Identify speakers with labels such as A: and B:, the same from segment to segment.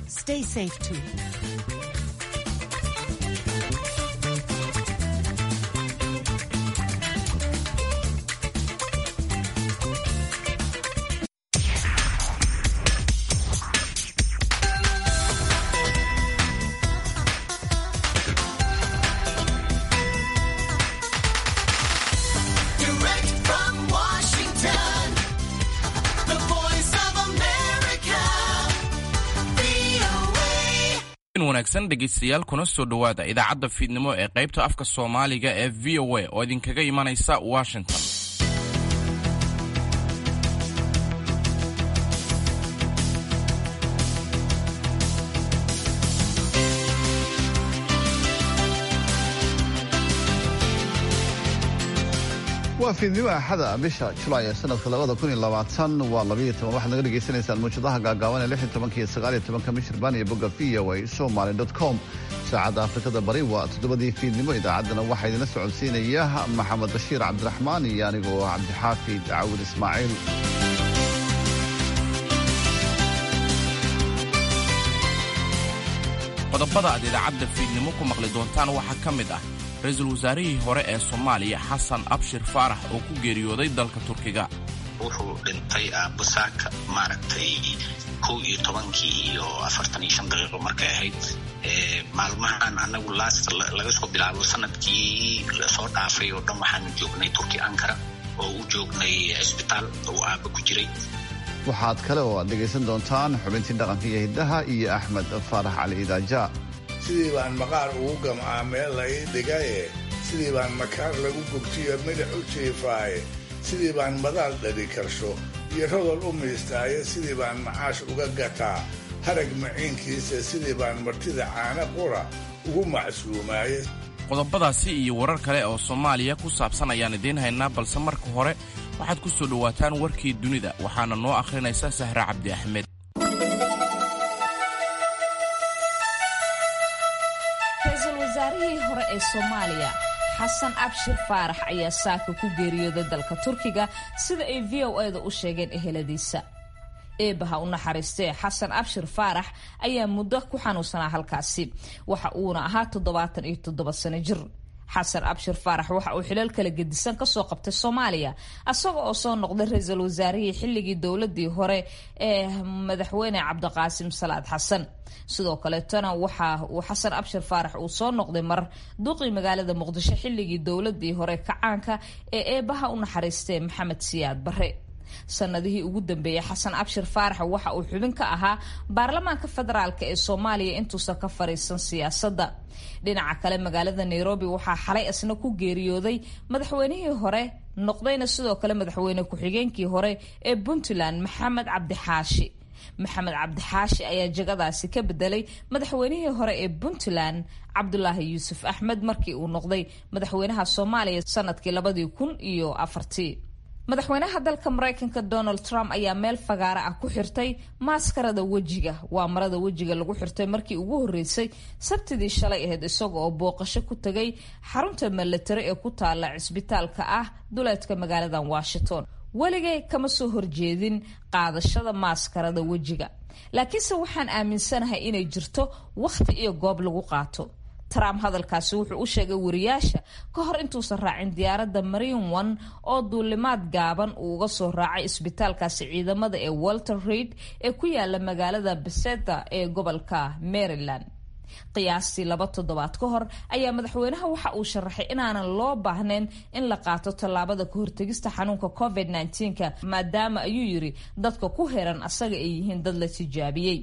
A: Stay safe too.
B: Direct from Washington, the voice of America, VOA.
C: in wanaagsan dhegaystayaal kuna soo dhowaada idaacadda fiidnimo ee qaybta afka soomaaliga ee v o a oo idinkaga imanaysa washington
D: waa fiidnimo axada bisha julaay ee sanadka labada kun iyo labaatan waa labayo toban waxaad naga dhagaysanaysaan muujadaha gaagaaban ee lix iyo tobanka iyo sagaal iyo tobanka michirbaan iyo bogga v o a somaly dot com saacadda afrikada bari waa toddobadii fiidnimo idaacaddana waxaa idinla socodsiinaya maxamed bashiir cabdiraxmaan iyo anigoo ah cabdixaafid cawil ismaaciil
C: qodobada aad idaacadda fiidnimo ku maqli doontaan waxaa ka mid ah ra-iisul wasaarihii hore ee soomaaliya xasan abshir faarax oo ku geeriyooday dalka turkiga
E: wuxuu dhintay aabusaaka maaragtay kow iyo tobankii iyo afartan iyo shan daqiiqo markay ahayd Ee, maalmahan anagu laast laga soo bilaabo sanadkii soo dhaafay oo dhan waxaanu joognay turki ankara oo u joognay cisbitaal uu aaba ku jiray
D: waxaad kale oo aad dhegaysan doontaan xubintii dhaqanka iyo hiddaha iyo axmed faarax cali idaaja
F: sidii baan maqaar ugu gamcaa meel la ii dhigaye sidii baan makaar lagu gogtiyo midhax u jiifaaye sidii baan madaal dhali karsho iyo rodol u miistaaye sidii baan macaash uga gataa harag maciinkiisa sidii baan martida caana qura ugu macsuumaaye
C: qodobadaasi iyo warar kale oo soomaaliya ku saabsan ayaan idiin haynaa balse marka hore waxaad ku soo dhowaataan warkii dunida waxaana noo akhrinaysa sahre cabdi axmed
G: ra-iisul wasaarihii hore ee soomaaliya xasan abshir faarax ayaa saaka ku geeriyooday dalka turkiga sida ay v o e da u sheegeen eheladiisa eebaha u naxariistee xasan abshir faarax ayaa muddo ku xanuunsanaa halkaasi waxa uuna ahaa toddobaatan iyo toddoba sano jir xasan abshir faarax waxa uu xilal kala gedisan kasoo qabtay soomaaliya asaga oo soo noqday ra-iisul wasaarihii xilligii dowladii hore ee madaxweyne cabdiqaasim salaad xasan sidoo kaleetona waxa uu xasan abshir faarax uu soo noqday mar duqii magaalada muqdisho xilligii dowladii hore kacaanka ee eebaha u naxariistee maxamed siyaad bare sanadihii ugu dambeeyey xasan abshir faarax waxa uu xubin ka ahaa baarlamaanka federaalk ee soomaaliya intuusan ka fariisan siyaasadda dhinaca kale magaalada nairobi waxaa xalay isna ku geeriyooday madaxweynihii hore noqdayna sidoo kale madaxweyne ku-xigeenkii hore ee puntland maxamed cabdixaashi maxamed cabdixaashi ayaa jagadaasi ka bedelay madaxweynihii hore ee puntland cabdulaahi yuusuf axmed markii uu noqday madaxweynaha soomaaliya sanadkii labadii kun iyo afartii madaxweynaha dalka maraykanka donald trump ayaa meel fagaara ah ku xirtay maaskarada wejiga waa marada wejiga lagu xirtay markii ugu horeysay sabtidii shalay ahayd isaga oo booqasho ku tagay xarunta milatari ee ku taala cisbitaalka ah duleedka magaaladan washington weligay kama soo horjeedin qaadashada maaskarada wejiga laakiinse waxaan aaminsanahay inay jirto wakhti iyo goob lagu qaato trump hadalkaasi wuxuu u sheegay wariyaasha ka hor intuusan raacin diyaaradda marine one oo duulimaad gaaban uu uga soo raacay isbitaalkaasi ciidamada ee walter reid ee ku yaala magaalada beseta ee gobolka maryland qiyaastii laba toddobaad ka hor ayaa madaxweynaha waxa uu sharaxay inaanan loo baahnayn in la qaato tallaabada ka hortegista xanuunka covid -19ka maadaama ayuu yiri dadka ku heran asaga ay yihiin dad la tijaabiyey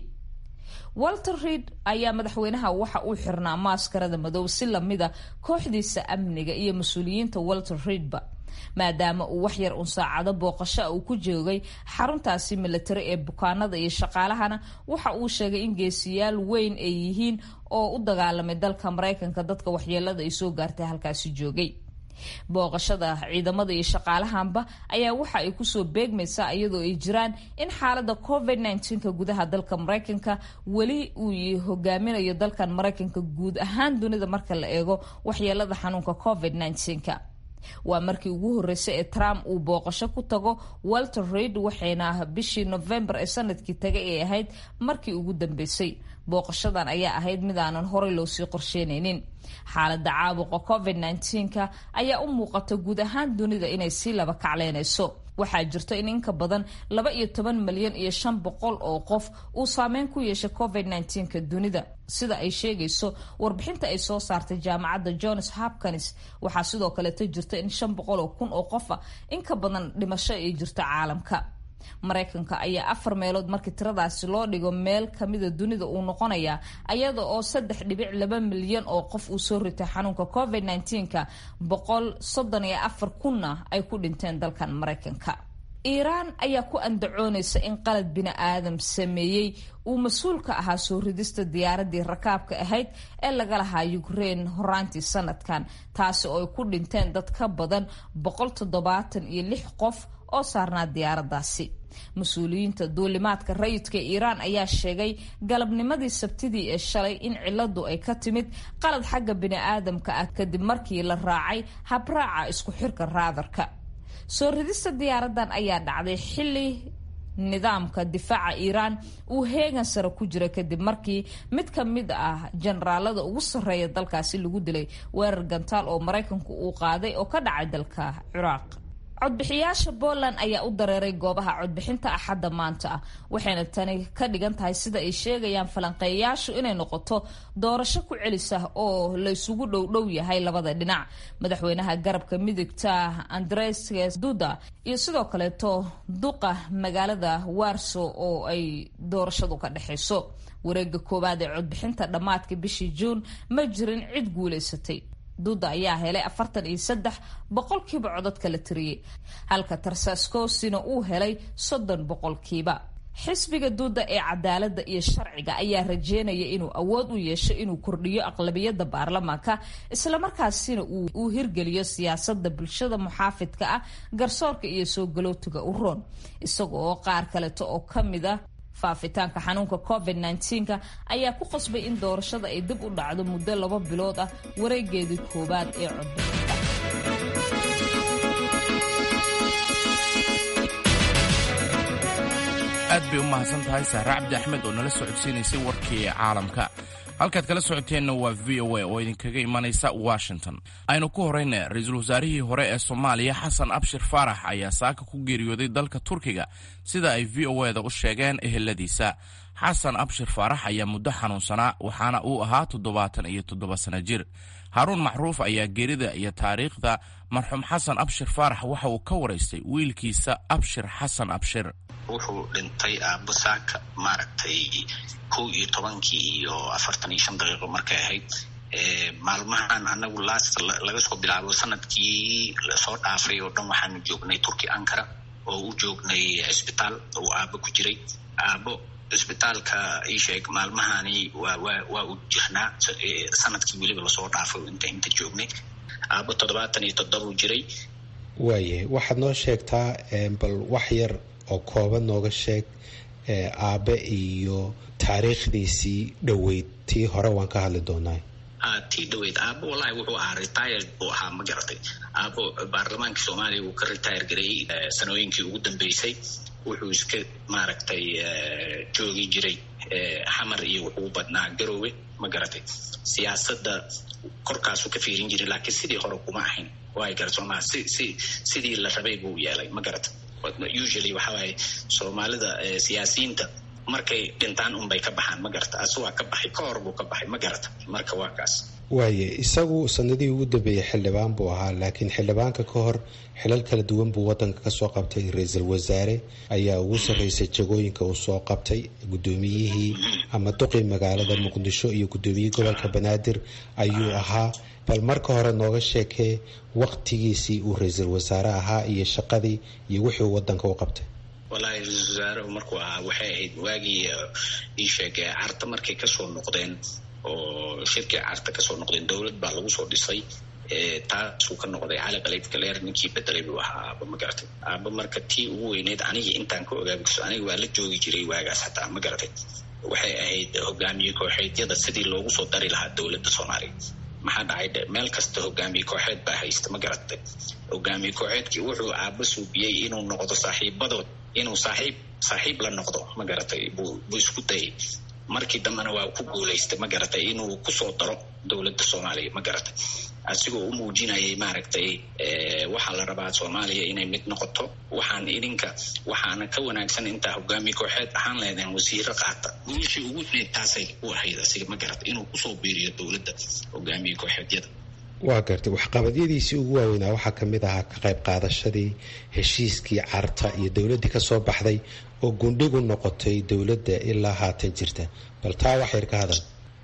G: walter reid ayaa madaxweynaha waxa uu xirnaa maaskarada madow si lamida kooxdiisa amniga iyo mas-uuliyiinta walter reidba maadaama uu waxyar un saacado booqasho uu ku joogay xaruntaasi milatari ee bukaanada iyo shaqaalahana waxa uu sheegay in geesiyaal weyn ay yihiin oo u dagaalamay dalka maraykanka dadka waxyeelada ay soo gaartay halkaasi joogay booqashada ciidamada iyo shaqaalahanba ayaa waxa ay kusoo beegmaysaa iyadoo ay jiraan in xaalada covid -19ka gudaha dalka maraykanka weli uu hogaaminayo dalkan maraykanka guud ahaan dunida marka la eego waxyeelada xanuunka covid -19ka waa markii ugu horeysay ee trump uu booqasho ku tago walter reid waxayna bishii november ee sanadkii tagay ay ahayd markii ugu dambeysay booqashadan ayaa ahayd mid aanan horey loosii qorsheynaynin xaaladda caabuqa covid -19ka ayaa u muuqata guud ahaan dunida inay sii laba kacleynayso waxaa jirta in inka badan laba iyo toban milyan iyo shan boqol oo qof uu saameyn ku yeeshay covid -19ka dunida sida ay sheegayso warbixinta ay soo saartay jaamacadda johns hopkins waxaa sidoo kaleeto jirta in shan boqol oo kun oo qofa inka badan dhimasho ay jirto caalamka maraykanka ayaa afar meelood markii tiradaasi loo dhigo meel kamida dunida uu noqonayaa ayada oo saddex dhibic laba milyan oo qof uu soo ritay xanuunka covid -19ka boqol soddon iyo afar kunna ay ku dhinteen dalkan maraykanka iiraan ayaa ku andacoonaysa in qalad bini aadam sameeyey uu mas-uul ka ahaa soo ridista diyaaradii rakaabka ahayd ee laga lahaa ukrein horaantii sanadkan taasi oo ay ku dhinteen dad ka badan boqol toddobaatan iyo lix qof oo saarnaa diyaaradaasi mas-uuliyiinta duulimaadka rayidka iiraan ayaa sheegay galabnimadii sabtidii ee shalay in ciladu ay ka timid qalad xagga bini aadamka ah kadib markii la raacay habraaca isku xirka raadarka soo ridista diyaaradan ayaa dhacday xilli nidaamka difaaca iiraan uu heegan sare ku jira kadib markii mid ka mid ah jenaraalada ugu sarreeya dalkaasi lagu dilay weerar gantaal oo maraykanku uu qaaday oo ka dhacay dalka ciraaq codbixiyaasha Poland ayaa u dareeray goobaha codbixinta axadda maanta ah waxayna tani ka dhigan tahay sida ay sheegayaan falanqeeyayaashu inay noqoto doorasho ku celisa oo la isugu dhowdhow yahay labada dhinac madaxweynaha garabka midigta andres duda iyo sidoo kaleeto duqa magaalada warso oo ay doorashadu ka dhexayso wareega koowaad ee codbixinta dhammaadka bishii juun ma jirin cid guulaysatay duda ayaa helay afartan iyo saddex boqolkiiba codadka la tiriyey halka tarsaskosina uu helay soddon boqolkiiba xisbiga duuda ee cadaaladda iyo sharciga ayaa rajeynaya inuu awood u yeesho inuu kordhiyo aqlabiyadda baarlamaanka islamarkaasina uu hirgeliyo siyaasada bulshada muxaafidka ah garsoorka iyo soo galootiga u roon isaga oo qaar kaleeto oo kamida faafitaanka xanuunka covid -19ka ayaa ku qasbay in doorashada ay dib u dhacdo muddo laba bilood ah wareegeedii koowaad ee codbixinta
C: aad bay u mahadsan tahay sahre cabdi axmed oo nala socodsiinaysay warkii caalamka halkaad kala socoteenna waa v o a oo idinkaga imanaysa washington aynu ku horayna ra-iisul wasaarihii hore ee soomaaliya xasan abshir faarax ayaa saaka ku geeriyooday dalka turkiga sida ay v o eda u sheegeen eheladiisa xasan abshir faarax ayaa muddo xanuunsanaa waxaana uu ahaa toddobaatan iyo toddoba sana jir haaruun macruuf ayaa geerida iyo taariikhda marxuum xasan abshir faarax waxa uu ka waraystay wiilkiisa abshir xasan abshir
E: wuxuu dhintay aabbo saaka maaragtay kow iyo tobankii iyo afartan iyo shan daqiiqo markay ahayd maalmahan anagu last laga soo bilaabo sanadkii lasoo dhaafay oo dhan waxaanu joognay turki ankara oo u joognay cisbitaal oo aabbo ku jiray aabbo cisbitaalka isheeg maalmahani waa waa waa u jirnaa sanadkii weliba lasoo dhaafay inta inta joognay aabbo toddobaatan iyo toddoba u jiray
A: waayahay waxaad noo sheegtaa bal wax yar oo kooban nooga sheeg aabe iyo taariikhdiisii dhoweyd tii hore waan ka hadli doonaa
E: tii dhaweyd aabo wallahi wuxuu ahaa retired buu ahaa ma garatay aabo baarlamaankii soomaaliya wuu ka retire gareeyey sanooyinkii ugu dambeysay wuxuu iska maaragtay joogi jiray xamar iyo wuxuu badnaa garoowe ma garatay siyaasadda korkaasuu ka fiirin jiray laakiin sidii hore kuma ahayn waay garat soomaa si si sidii la rabay buu yeelay ma garata usually waxa waaye soomaalida siyaasiyiinta markay dhintaan unbay ka baxaan ma garata asu waa ka baxay ka hor buu ka baxay ma garata marka waa kaas
A: waaye isagu sanadihii ugu dambeeyey xildhibaan buu ahaa laakiin xildhibaanka ka hor xilal kala duwan buu wadanka kasoo qabtay ra-iisul wasaare ayaa ugu sarreysay jagooyinka uu soo qabtay guddoomiyihii ama duqii magaalada muqdisho iyo guddoomiyihii gobolka banaadir ayuu ahaa bal marka hore nooga sheekee waqtigiisii uu ra-iisul wasaare ahaa iyo shaqadii iyo wixii uu wadanka u qabtay
E: wallahi ra-isul wasaarehu markuu ahaa waxay ahayd waagii ii sheegay carta markay kasoo noqdeen oo shirkii carta kasoo noqdeen dowlad baa lagu soo dhisay taasuu ka noqday cali kaliif galeer ninkii bedelay buu ahaa aaba ma garatay aaba marka tii ugu weyneyd anigii intaan ka ogaabigso aniga waa la joogi jiray waagaas hataa ma garatay waxay ahayd hogaamiye kooxeedyada sidii loogu soo dari lahaa dowladda soomaaliya maxaa dhacay dhe meel kasta hogaamiye kooxeed baa haysta ma garatay hogaamiye kooxeedkii wuxuu aaba suubiyey inuu noqdo saaxiibadood inuu saaxiib saaxiib la noqdo ma garatay buu buu isku dayay markii dambena waa ku guulaystay ma garatay inuu kusoo daro dowladda soomaaliya ma garatay asigoo u muujinayay maaragtay waxaa la rabaa soomaaliya inay mid noqoto waxaan idinka waxaana ka wanaagsan intaa hogaamiye kooxeed ahaan leedeen wasiiro qaata guushii ugu weyn taasay u ahayd asiga ma garatay inuu kusoo biiriyo dowladda hogaamiye kooxeedyada
A: waa gartay waxqabadyadiisii ugu waaweynaa waxaa ka mid ahaa ka qayb qaadashadii heshiiskii carta iyo dowladdii ka soo baxday oo gundhigu noqotay dowladda ilaa haatan jirta bal taa wax yar ka hadal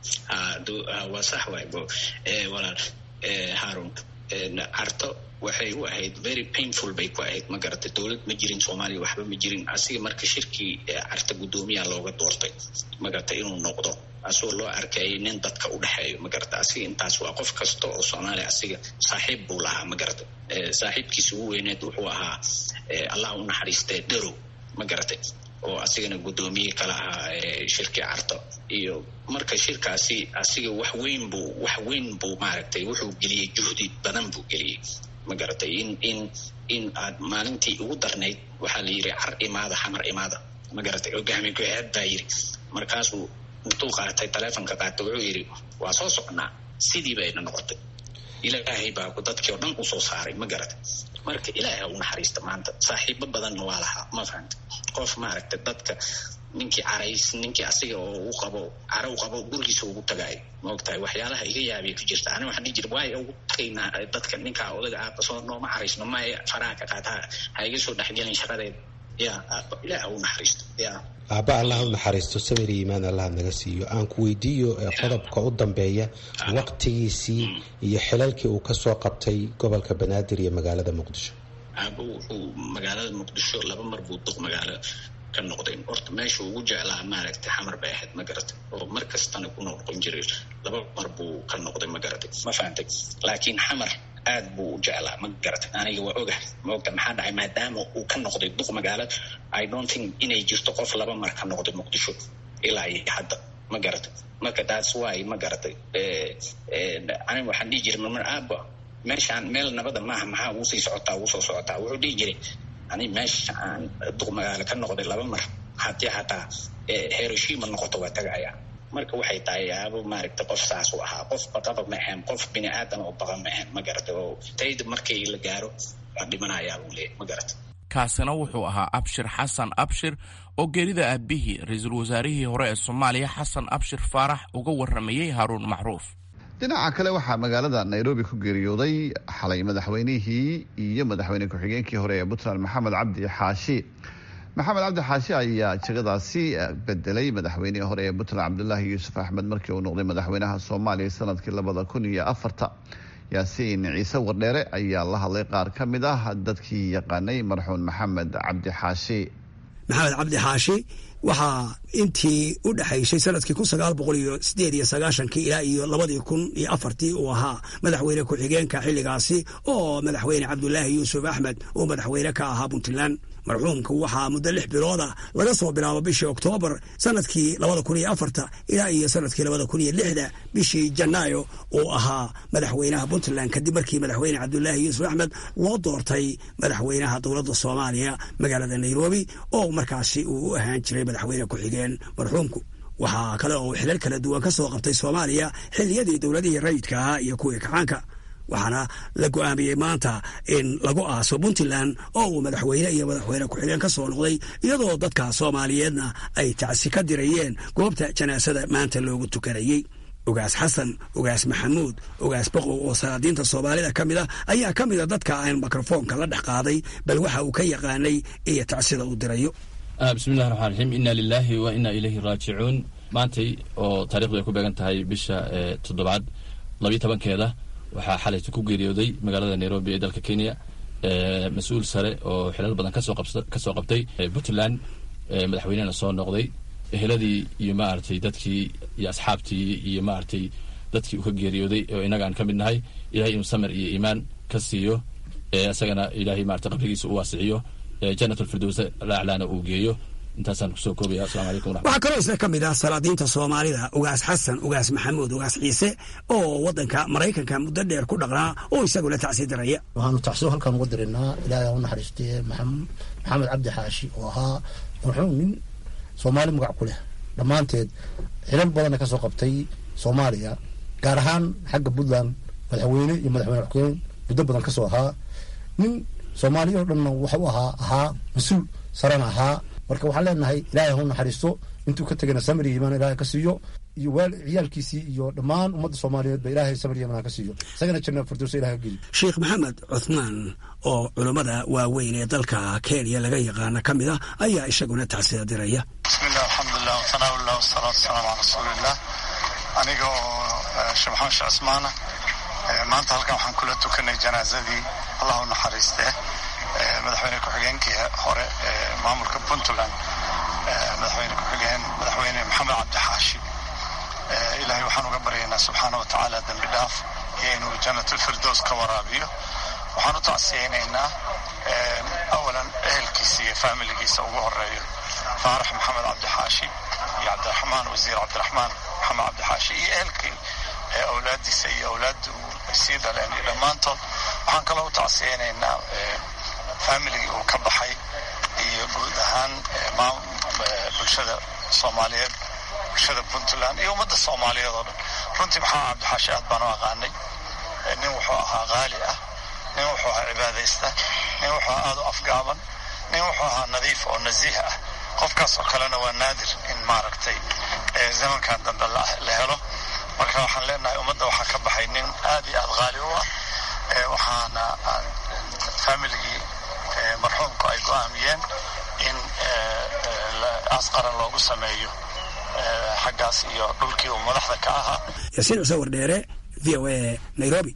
E: waa sax waay walaal haarun carto waxay u ahayd very painful bay ku ahayd ma garatay dowlad ma jirin soomaaliya waxba ma jirin asiga marka shirkii carta guddoomiyaa looga doortay ma garatay inuu noqdo asagoo loo arkayay nin dadka u dhexeeyo ma garata asiga intaas waa qof kasta oo soomaaliya asiga saaxiib buu lahaa ma garata saaxiibkiisa ugu weyneed wuxuu ahaa allah u naxariistee dherow ma garatay oo asigana guddoomiye kala ahaa shirkii carto iyo marka shirkaasi asiga wax weyn buu wax weyn buu maaragtay wuxuu geliyey juhdi badan buu geliyey ma garatay in in in aad maalintii ugu darnayd waxaa la yidhi car imaada xamar imaada ma garatay hogaamiye go-aad baa yidhi markaasuu intuu qaatay taleefonka qaatay wuxuu yidhi waa soo socnaa sidii bayna noqotay ilaahay baa dadkii oo dhan usoo saaray ma garatay marka ilaahay u naxariista maanta saaxiibo badanna waa lahaa ma fahanta qof maaragtay dadka ninkii carays ninkii asiga oo u qabo cara u qabo gurigiisa ugu tagaayo ma ogtahay waxyaalaha iga yaabay ku jirta ani waxaan dhihi jira waay ugu tagaynaa dadka ninkaa odaga aaba soo nooma caraysno maya faraha ka qaata ha iga soo dhexgelin shaqadeeda ya ilaah u naxariisto ya
A: aabba allah u naxariisto samir iyo iimaan allah naga siiyo aan ku weydiiyo qodobka u dambeeya waqtigiisii iyo xilalkii uu ka soo qabtay gobolka banaadir iyo magaalada muqdisho
E: aaba wuxuu magaalada muqdisho laba mar buu duq magaalo ka noqday horta meesha ugu jeclaa maaragtay xamar bay ahayd ma garatay oo mar kastana ku noqon jiray laba mar buu ka noqday ma garatay ma fahantay laakiin xamar aad buu u jeclaa ma garatay aniga waa ogahay ma ogta maxaa dhacay maadaama uu ka noqday duq magaalo i don't think inay jirto qof laba mar ka noqday muqdisho ilaa iyo hadda ma garatay marka that's why ma garatay aniga waxaan dhihi jiray marmar aaba meeshaan meel nabada maaha maxaa ugu sii socotaa ugu soo socotaa wuxuu dhihi jiray ani meesha aan duq magaalo ka noqday laba mar haddii hataa hiroshima noqoto waa tagaya marka waxay tahay aabo maaragtay qof saas u ahaa qof baqaba ma ahayn qof bini aadan oo baqa ma ahayn ma garatay oo tayda markii la gaaro waa dhimanayaa buu leeyahy ma garatay
C: kaasina wuxuu ahaa abshir xasan abshir oo geerida aabihii ra-iisul wasaarihii hore ee soomaaliya xasan abshir faarax uga waramayey haaruun macruuf
D: dhinaca kale waxaa magaalada nairobi ku geeriyooday xalay madaxweynihii iyo madaxweyne ku-xigeenkii hore ee puntland maxamed cabdi xaashi maxamed cabdi xaashi ayaa jegadaasi bedelay madaxweynihii hore ee puntland cabdulaahi yuusuf axmed markii uu noqday madaxweynaha soomaaliya sanadkii labada kun iyo afarta yaasiin ciise wardheere ayaa la hadlay qaar ka mid ah dadkii yaqaanay marxuun maxamed cabdi xaashi
H: maxamed cabdi xaashi waxaa intii u dhexaysay sanadkii kun sagaal boqol iyo sideed iyo sagaashankii ilaa iyo labadii kun iyo afartii uu ahaa madaxweyne ku-xigeenka xilligaasi oo madaxweyne cabdulaahi yuusuf axmed uu madaxweyne ka ahaa puntland marxuumka waxaa muddo lix bilooda laga soo bilaabo bishii oktoobar sanadkii labada kun iyo afarta ilaa iyo sanadkii labada kun iyo lixda bishii janaayo uu ahaa madaxweynaha puntland kadib markii madaxweyne cabdulaahi yuusuf axmed loo doortay madaxweynaha dowladda soomaaliya magaalada nairobi oo markaasi uu u ahaan jiray madaxweyne ku-xigeen marxuumku waxaa kale oo xilal kala duwan ka soo qabtay soomaaliya xilliyadii dowladihii rayidka ahaa iyo kuwii kacaanka waxaana la go-aamiyey maanta in lagu aaso puntland oo uu madaxweyne iyo madaxweyne ku-xigeen ka soo noqday iyadoo dadka soomaaliyeedna ay tacsi ka dirayeen goobta janaasada maanta loogu tukanayey ogaas xasan ogaas maxamuud ogaas boqow oo salaadiinta soomaalida ka mid a ayaa ka mida dadka aan mikrofoonka la dhex qaaday bal waxa uu ka yaqaanay iyo tacsida uu dirayo
I: bismillahi raxmaan raxiim inna lilaahi wa inna ilayhi raajicuun maantay oo taarikhdu ay ku beegan tahay bisha toddobaad labiyo tobankeeda waxaa xalayta ku geeriyooday magaalada nairobi ee dalka kenya mas-uul sare oo xilal badan kasoo kasoo qabtay puntland madaxweynena soo noqday eheladii iyo maaragtay dadkii iyo asxaabtii iyo maaragtay dadkii uu ka geeriyooday oo inaga aan ka mid nahay ilahay inuu samir iyo iimaan ka siiyo isagana ilahay maarata qabrigiisa u waasiciyo janatulfirdowsa laaclaana uu geeyo intaasaan kusoo koobaya asalamu calaykum
H: waxaa kaloo isna ka mid ah salaadiinta soomaalida ugaas xasan ugaas maxamuud ugaas ciise oo wadanka maraykanka muddo dheer ku dhaqnaa oo isaguna tacsi diraya
J: waxaanu tacsiyo halkaan uga dirinaa ilaahay ha u naxariistee maxamed cabdi xaashi oo ahaa marxuum nin soomaali magac ku leh dhammaanteed xilal badanna kasoo qabtay soomaaliya gaar ahaan xagga puntland madaxweyne iyo madaxweyne xukeen muddo badan kasoo ahaa nin soomaaliya oo dhanna waxu ahaa ahaa mas-uul sarana ahaa marka waxaan leenahay ilaahay hau naxariisto intuu ka tegana samir iyo imaan ilaahay ka siiyo iyo waal ciyaalkiisii iyo dhammaan ummadda soomaaliyeed ba ilaahay samir iyo imaan ka siiyo isagana janna firdowsa ilahay ka geliyo
H: sheekh maxamed cuthmaan oo culummada waaweyn ee dalka kenya laga yaqaana ka mid ah ayaa isaguna tacsiya diraya
K: bismillahi alxamdulilah watanaawilah wasalaatu wasalaamu calaa rasuulillah aniga oo sheekh maxamed sheekh cismaana maanta halkan waxaan kula tukanay janaazadii allah u naxariiste madaxweyne ku-xigeenkii hore maamulka puntland madaxweyne ku-xigeen madaxweyne maxamed cabdixaashi ilaahay waxaan uga baryaynaa subxaana wa tacaala dembi dhaaf iyo inuu janatulfirdows ka waraabiyo waxaan u tacsiyeynaynaa awalan ehelkiisa iyo faamiligiisa ugu horeeyo faarax maxamed cabdixaashi iyo cabdiraxmaan wasiir cabdiraxmaan maxamed cabdixaashi iyo ehelkii awlaadiisa iyo awlaadda ay sii dhaleen iyo dhammaantood waxaan kaloo u tacsiyeynaynaa faamiligii uu ka baxay iyo guud ahaan bulshada soomaaliyeed bulshada puntland iyo ummadda soomaaliyeed oo dhan runtii maxaa cabdixaashi aad baan u aqaanay nin wuxuu ahaa qaali ah nin wuxuu ahaa cibaadaysta nin wuxuu ahaa aad u afgaaban nin wuxuu ahaa nadiif oo nasiih ah qofkaas oo kalena waa naadir in maaragtay zamankan dambe la helo marka waxaan leenahay ummadda waxaa ka baxay nin aad iyo aad qaali u ah waxaana faamiligii marxuumku ay go-aamiyeen in asqaran loogu sameeyo xaggaas iyo dhulkii uu madaxda ka ahaa
H: yaasiin cuse wardheere v o a nairobi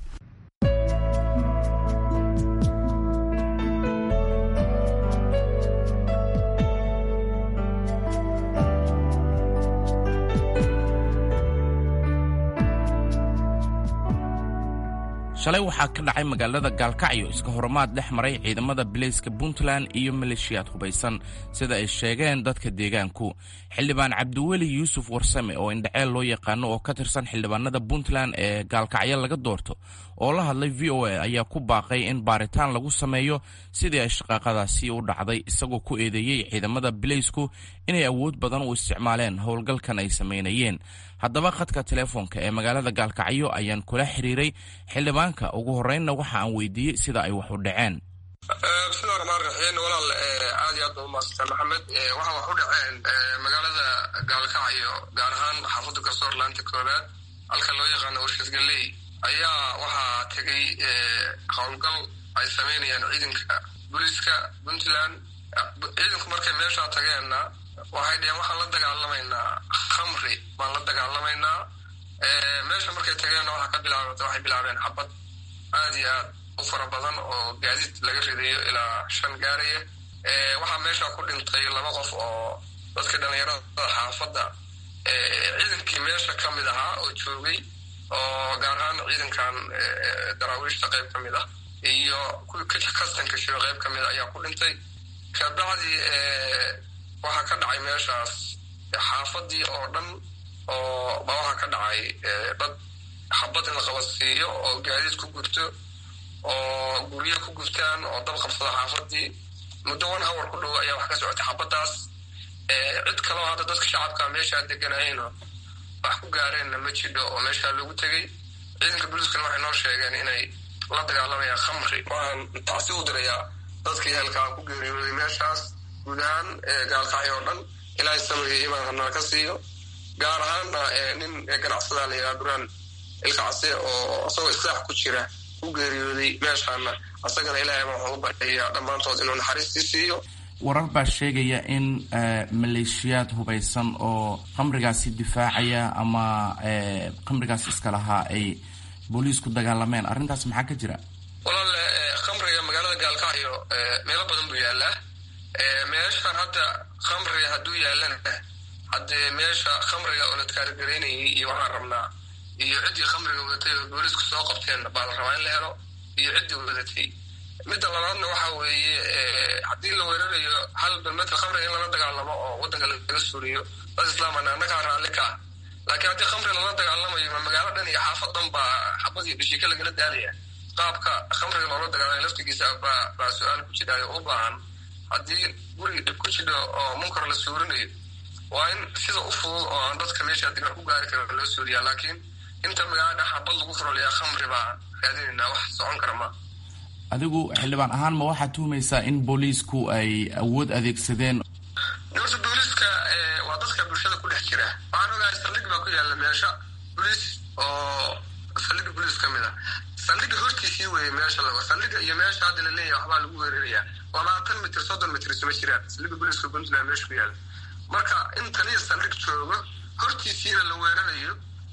C: shalay waxaa ka dhacay magaalada gaalkacyo iska horumaad dhex maray ciidamada bilayska puntland iyo maleeshiyaad hubaysan sida ay sheegeen dadka deegaanku xildhibaan cabdiweli yuusuf warsame oo indhaceel loo yaqaano oo ka tirsan xildhibaanada puntland ee gaalkacyo laga doorto oo la hadlay v o a ayaa ku baaqay in baaritaan lagu sameeyo sidii ay shaqaaqadaasi u dhacday isagoo ku eedeeyey ciidamada bilaysku inay awood badan u isticmaaleen howlgalkan ay samaynayeen haddaba khadka teleefoonka ee magaalada gaalkacyo ayaan kula xiriiray xildhibaanka ugu horreynna waxa aan weydiiyey sida ay wax u dhaceen
L: bismillahi raxmaan raxiim walaal aad iyo aad ba umaadsantaa maxamed waxa wax u dhaceen magaalada gaalkacyo gaar ahaan xaafadda garsoor laanta koobaad halka loo yaqaano warshad galley ayaa waxaa tegay howlgal ay samaynayaan ciidanka booliiska puntland ciidanku markay meeshaa tageenna waxay dheheen waxaan la dagaalamaynaa khamri baan la dagaalamaynaa meesha markay tageenna waxaa ka bilaabata waxay bilaabeen xabad aad iyo aad u fara badan oo gaadiid laga ridayo ilaa shan gaaraya waxaa meesha ku dhintay laba qof oo dadkii dhallinyarada xaafadda ciidankii meesha ka mid ahaa oo joogay oo gaar ahaan ciidankan daraawiishta qayb ka mid ah iyo kuwii kastanka shiro qayb ka mid a ayaa ku dhintay kabacdii waxaa ka dhacay meeshaas xaafadii oo dhan oo ba waxaa ka dhacay dad xabad in la qabadsiiyo oo gaadiid ku gurto oo guryo ku gurtaan oo dab qabsada xaafadii muddo one hour ku dhow ayaa wax ka socotay xabadaas cid kaloo hadda dadka shacabka meeshaa deganayeenoo wax ku gaareenna ma jidho oo meeshaa loogu tegey ciidanka booliiskana waxay noo sheegeen inay la dagaalamayaan khamri waxaan tacsi u dirayaa dadkii halkaa ku geeriyooday meeshaas guud ahaan gaalkacyo oo dhan ilaahay samriga imaan hanaa ka siiyo gaar ahaanna nin ganacsadaa la yidhaha duraan ilkacse oo isagoo islaax ku jira ku geeriyooday meeshaana asagana ilaahay baan waxugu baryayaa dhammaantood inuu naxariistii siiyo
C: warar baa sheegaya in maleeshiyaad hubaysan oo khamrigaasi difaacaya ama khamrigaas iska lahaa ay booliis ku dagaalameen arrintaas maxaa ka jira
L: walaal khamriga magaalada gaalkacyo meelo badan buu yaalaa meeshaan hadda khamriga hadduu yaalana haddee meesha khamriga oo la taarigaraynayay iyo waxaan rabnaa iyo ciddii khamriga wadatay oo booliisku soo qabteen baa la rabaa in la helo iyo ciddii wadatay midda labaadna waxa weeye haddii la weerarayo hal balmeedka khamriga in lala dagaalamo oo waddanka laga suuriyo dad islaamana annagaa raalli ka ah laakiin haddii khamri lala dagaalamayo ma magaalo dhan iyo xaafad dhan baa xabad iyo dhashiika lagala daalaya qaabka khamriga loola dagaalamay laftigiisa baa baa su-aal ku jidhaayo u baahan haddii guri dhib ku jidho oo munkar la suurinayo waa in sida u fudud oo aan dadka meesha digan ku gaari karin loo suuriyaa laakiin inta magaalada xabad lagu furoliyaa khamri baa raadinaynaa wax socon kara ma
C: adigu xildhibaan ahaan ma waxaad tuhumaysaa in booliisku ay awood adeegsadeen
L: horta booliiska waa dadka bulshada ku dhex jira waxaan ogahay saldhig baa ku yaalla meesha boliis oo saldhiga boliis ka mid ah saldhiga hortiisii weeye meesha lago saldhiga iyo meesha hadda la leeyahay waxbaa lagu weerarayaa labaatan mitir soddon mitir isuma jiraan saldhiga booliiska puntland meesha ku yaalla marka in taliya saldhig joogo hortiisiina la weerarayo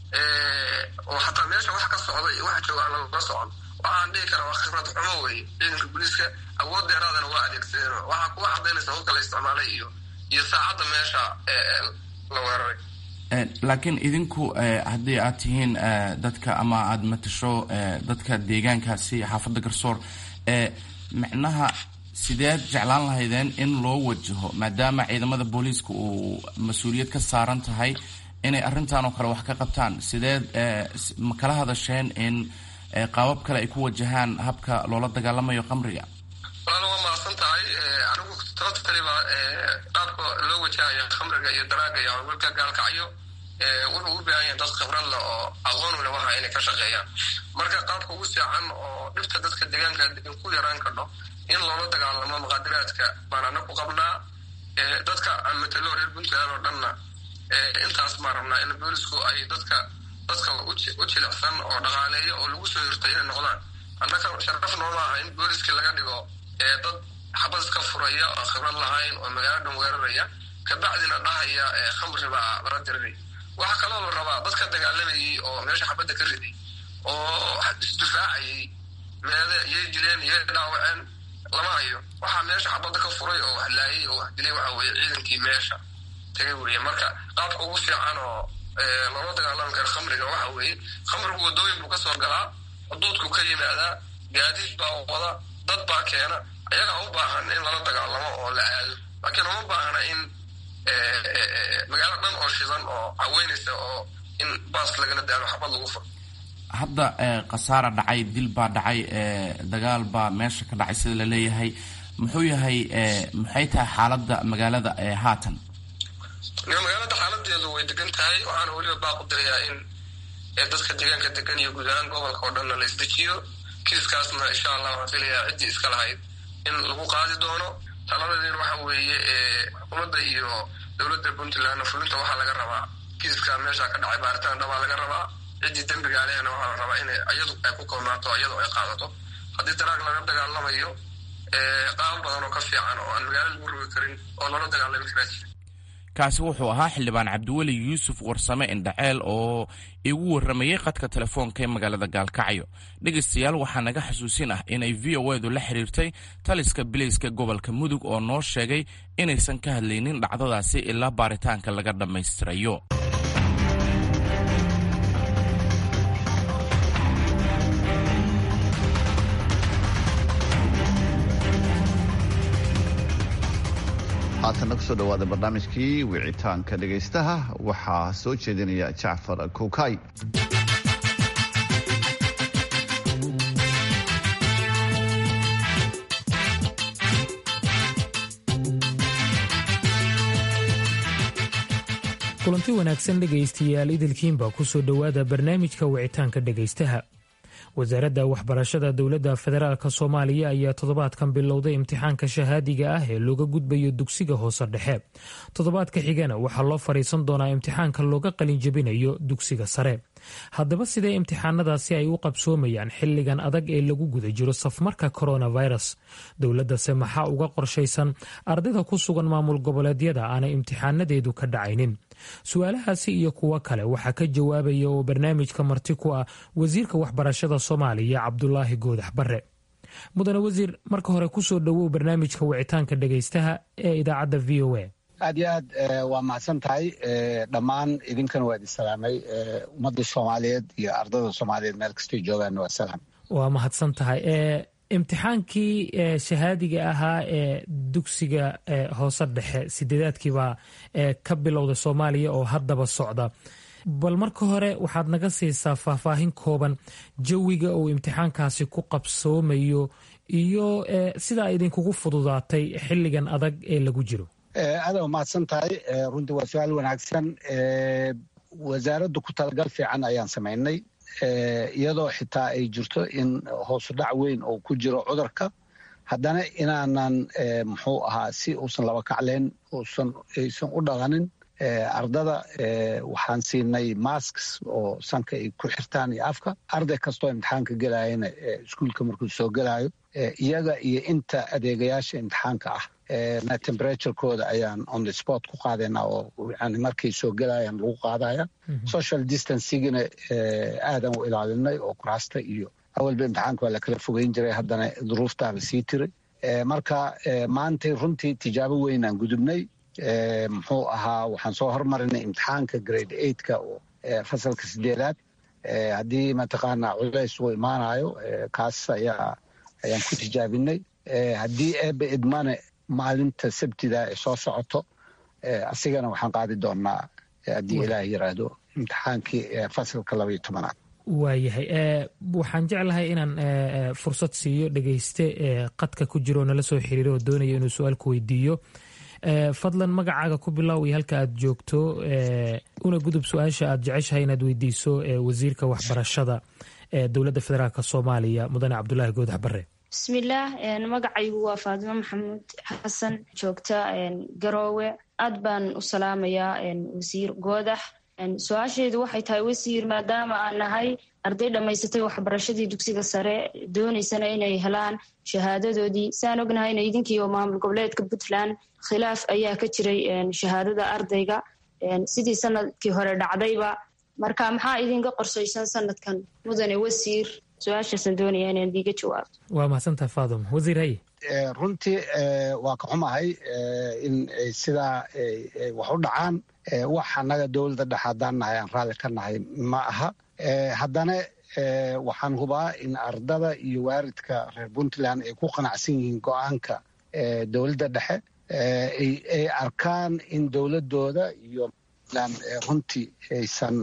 L: oo xataa meesha wax ka socda iyo wax jooga aan lala socon waxaan dhihi karaa waa khibrad xumo weeye ciidanka booliiska awood dheeraadana waa adeegsadeen waxaa kuwa cadaynaysa hubka la isticmaalay iyo iyo saacadda meesha la weeraray
C: laakiin idinku haddii aad tihiin dadka ama aada matasho dadka deegaankaasi xaafadda garsoor micnaha sideed jeclaan lahaydeen in loo wajaho maadaama ciidamada booliiska uu mas-uuliyad ka saaran tahay inay arrintan oo kale wax ka qabtaan sideed ma kala hadasheen in qaabab kale ay ku wajahaan habka loola dagaalamayo qamriga
L: walaal waa mahadsan tahay anigu sababta taliba qaabka loo wajahaya khamriga iyo daraaga iyo hawlgalka gaalkacyo wuxuu u baahan yahay dad khibrad leh oo aqoon u leh waxa inay ka shaqeeyaan marka qaabka ugu fiican oo dhibta dadka deegaanka degan ku yaraan kardho in loola dagaalamo muqaadiraadka baan ana ku qabnaa dadka aan matalo reer puntland oo dhanna intaas baan rabnaa in boolisku ay dadka dadka u jilicsan oo dhaqaaleeya oo lagu soo hirto inay noqdaan annaka sharaf nooma aha in booliskii laga dhigo dad xabad iska furaya oo khibrad lahayn oo magaalo dhan weeraraya kabacdina dhahaya khamri baa lala dirinay waxaa kaloo la rabaa dadka dagaalamayay oo meesha xabadda ka riday oo isdifaacayay meede yay dileen yay dhaawaceen lama hayo waxaa meesha xabadda ka furay oo wax laayay oo wax dilay waxa weeye ciidankii meesha tagay weriye marka qaabka ugu fiican oo loola dagaalami karo khamriga waxa weeye khamrigu wadooyin buu kasoo galaa xuduudku ka yimaadaa gaadiid baa wada dad baa keena ayagaa u baahan in lala dagaalamo oo la aado laakiin uma baahna in magaalo dhan oo shidan oo caweynaysa oo in baas lagala daalo xabad lagu furo
C: hadda khasaara dhacay dil baa dhacay dagaal baa meesha ka dhacay sida laleeyahay muxuu yahay maxay tahay xaaladda magaalada haatan
L: magaalada xaaladeedu way degan tahay waxaana weliba baaqu dirayaa in dadka deegaanka degan iyo guud ahaan gobolka oo dhanna la isdejiyo kiiskaasna insha allah waxaan filayaa ciddii iska lahayd in lagu qaadi doono talabadeed waxa weeye xukuumadda iyo dowladda puntlandna fulinta waxaa laga rabaa kiiska meesha ka dhacay baaritaan dhabaa laga rabaa ciddii dembiga alehna waxaa la rabaa inay iyadu ay ku koobnaato iyadu ay qaadato haddii daraag laga dagaalamayo qaabo badan oo ka fiican oo aan magaalo lagu rogi karin oo loola dagaalami karaa jira
C: kaasi wuxuu ahaa xildhibaan cabdiweli yuusuf warsame indhaceel oo igu warramayey khadka telefoonka ee magaalada gaalkacyo dhegaystayaal waxaa naga xasuusin ah inay v o edu la xiriirtay taliska bileyska gobolka mudug oo noo sheegay inaysan ka hadlaynin dhacdadaasi ilaa baaritaanka laga dhammaystirayo
D: haatana kusoo dhawaada barnaamijkii wicitaanka dhegaystaha waxaa soo jeedinaya jacfar kuukay
M: kulanti wanaagsan dhegaystayaal idilkiinba ku soo dhowaada barnaamijka wicitaanka dhegaystaha wasaaradda waxbarashada dowladda federaalk soomaaliya ayaa toddobaadkan bilowday imtixaanka shahaadiga ah ee looga gudbayo dugsiga hoose dhexe toddobaadka xigana waxaa loo fadhiisan doonaa imtixaanka looga qalinjabinayo dugsiga sare haddaba sidee imtixaanadaasi ay u qabsoomayaan xilligan adag ee lagu guda jiro safmarka coronavirus dowladdase maxaa uga qorshaysan ardayda ku sugan maamul goboleedyada aanay imtixaanadeedu ka dhacaynin su-aalahaasi iyo kuwo kale waxaa ka jawaabaya oo barnaamijka marti ku ah wasiirka waxbarashada soomaaliya cabdulaahi goodax bare mudane wasiir marka hore kusoo dhowow barnaamijka wicitaanka dhegaystaha ee idaacadda v o a
N: aad iyo aad waa mahadsan tahay dhammaan idinkana waa idin salaamay ummadda soomaaliyeed iyo ardayda soomaaliyeed meel kastay joogaan waa salaam
M: waa mahadsan tahay imtixaankii shahaadiga ahaa ee dugsiga hoose dhexe sideedaadkiibaa ka bilowda soomaaliya oo haddaba socda bal marka hore waxaad naga siisaa faahfaahin kooban jawiga uu imtixaankaasi ku qabsoomayo iyo sidaa idinkugu fududaatay xilligan adag ee lagu jiro
N: aada mahadsan tahay runtii waa su-aal wanaagsan wasaaraddu ku talagal fiican ayaan samaynay iyadoo xitaa ay jirto in hoosu dhac weyn oo ku jiro cudurka haddana inaanan muxuu ahaa si uusan laba kacleyn uusan aysan u dhaqanin ardada waxaan siinay masks oo sanka ay ku xirtaan iyo afka arday kastoo imtixaanka gelayana iskuulka markuu soo gelayo iyaga iyo inta adeegayaasha imtixaanka ah na temperaturekooda ayaan on the sport ku qaadayna oo yani markay soo gelayaan lagu qaadaya social distancigina aadan u ilaalinay oo kuraasta iyo awalba imtixaanka waa la kala fogeyn jiray haddana duruuftaa la sii tiray marka maantay runtii tijaabo weynaan gudubnay muxuu ahaa waxaan soo hormarinay imtixaanka grade eightka oo fasalka sideedaad haddii mataqaanaa culays uu imaanayo kaas ayaa ayaan ku tijaabinay haddii eebe idmane maalinta sabtida ee soo socoto asigana waxaan qaadi doonaa haddii ilaah yiraahdo imtixaankii fasalka labaiyo tobanaad
M: waayahay waxaan jeclahay inaan fursad siiyo dhegeyste qadka ku jiro nala soo xiriiro oo doonaya inuu su-aal ku weydiiyo fadlan magacaaga ku bilow iyo halka aad joogto una gudub su-aasha aad jeceshahay inaad weydiiso wasiirka waxbarashada ee dowladda federaalk soomaaliya mudane cabdulaahi goodax bare
O: bismillaah magacaygu waa faadimo maxamuud xasan joogta garoowe aad baan u salaamayaa wasiir goodax su-aasheedu waxay tahay wasiir maadaama aan nahay arday dhammaysatay waxbarashadii dugsiga sare doonaysana inay helaan shahaadadoodii saan ognahayna idinkiioo maamul goboleedka puntland khilaaf ayaa ka jiray shahaadada ardayga sidii sanadkii hore dhacdayba marka maxaa idinka qorsaysan sanadkan mudane wasiir su-aashaasaan doonaya inaan diiga jawaabto
M: waa mahadsantaha faadum wasiir haye
N: runtii waa ka xumahay in sidaa wax u dhacaan wax annaga dowladda dhex haddaan nahay aan raalli ka nahay ma aha haddana waxaan hubaa in ardada iyo waaridka reer puntland ay ku qanacsan yihiin go-aanka dowladda dhexe ay arkaan in dowladooda iyo puntland runtii aysan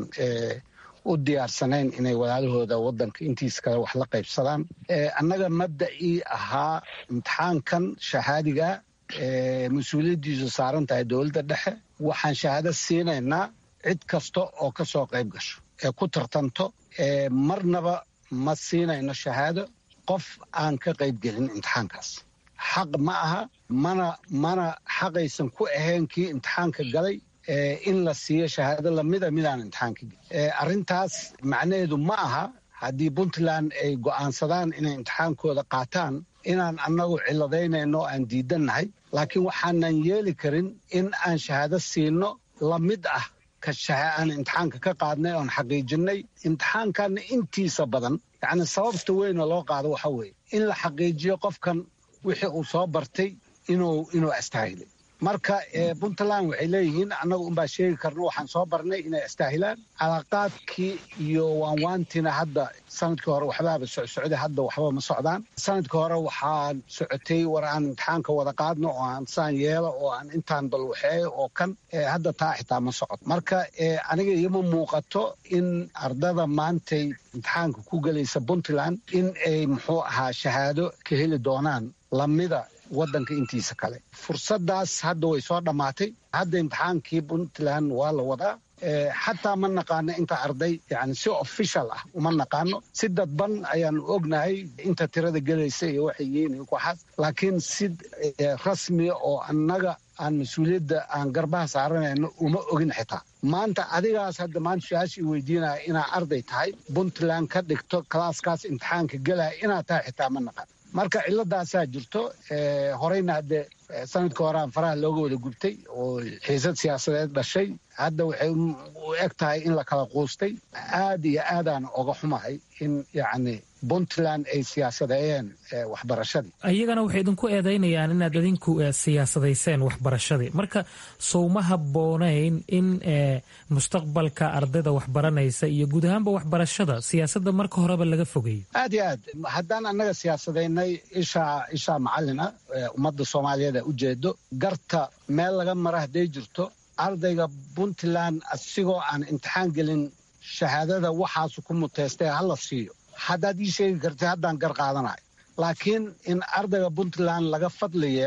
N: u diyaarsanayn inay walaalahooda wadanka intiisa kale wax la qaybsadaan annaga mabda'ii ahaa imtixaankan shahaadiga mas-uuliyaddiisu saaran tahay dowladda dhexe waxaan shahaado siinaynaa cid kasta oo ka soo qayb gasho ee ku tartanto marnaba ma siinayno shahaado qof aan ka qaybgelin imtixaankaas xaq ma aha mana mana xaqaysan ku ahayn kii imtixaanka galay in la siiyo shahaado lamida midaan imtixaanka gelin arrintaas macnaheedu ma aha haddii puntland ay go'aansadaan inay imtixaankooda qaataan inaan annagu ciladaynayno aan diidannahay laakiin waxaanan yeeli karin in aan shahaado siino lamid ah ka aan imtixaanka ka qaadnay oon xaqiijinay imtixaankanna intiisa badan yacni sababta weynoo loo qaado waxa weeye in la xaqiijiyo qofkan wixii uu soo bartay inuu inuu astaahilay marka puntland waxay leeyihiin annagu unbaa sheegi karno waxaan soo barnay inay astaahilaan calaaqaadkii iyo waanwaantiina hadda sanadkii hore waxbaaba socsocday hadda waxba ma socdaan sanadkii hore waxaan socotay war aan imtixaanka wada qaadno oo aan saan yeelo oo aan intaan balwaxeeyo oo kan hadda taa xitaa ma socoto marka aniga iima muuqato in ardada maantay imtixaanka ku gelaysa puntland in ay muxuu ahaa shahaado ka heli doonaan lamida wadanka intiisa kale fursadaas hadda way soo dhammaatay hadda imtixaankii puntland waa la wadaa xataa ma naqaano inta arday yani si official ah uma naqaano si dadban ayaanu ognahay inta tirada gelaysa iyo waxay yihiin iyo waxaas laakiin si rasmiya oo annaga aan mas-uuliyadda aan garbaha saaranayno uma ogin xitaa maanta adigaas hadda maanta su-aashii weydiinaya inaa arday tahay puntland ka dhigto kalaaskaas imtixaanka gelaya inaad tahay xitaa ma naqaan marka ciladaasaa jirto horeyna hadde sanadkii horean faraha looga wada gubtay oo xiisad siyaasadeed dhashay hadda waxay u eg tahay in la kala quustay aad iyo aadaan oga xumahay in yacni puntland ay siyaasadeeyeen waxbarashadii
M: iyagana waxay idinku eedaynayaan inaad idinku siyaasadayseen waxbarashadii marka sowma habboonayn in mustaqbalka ardayda waxbaranaysa iyo guud ahaanba waxbarashada siyaasadda marka horeba laga fogeeyo
N: aad iyo aad haddaan annaga siyaasadaynay ishaa ishaa macalina ummadda soomaaliyeed a ujeedo garta meel laga mara hadday jirto ardayga puntland asigoo aan imtixaan gelin shahaadada waxaasu ku muteystay hala siiyo haddaad ii sheegi kartay haddaan gar qaadanayo laakiin in ardayga puntland laga fadli yeelo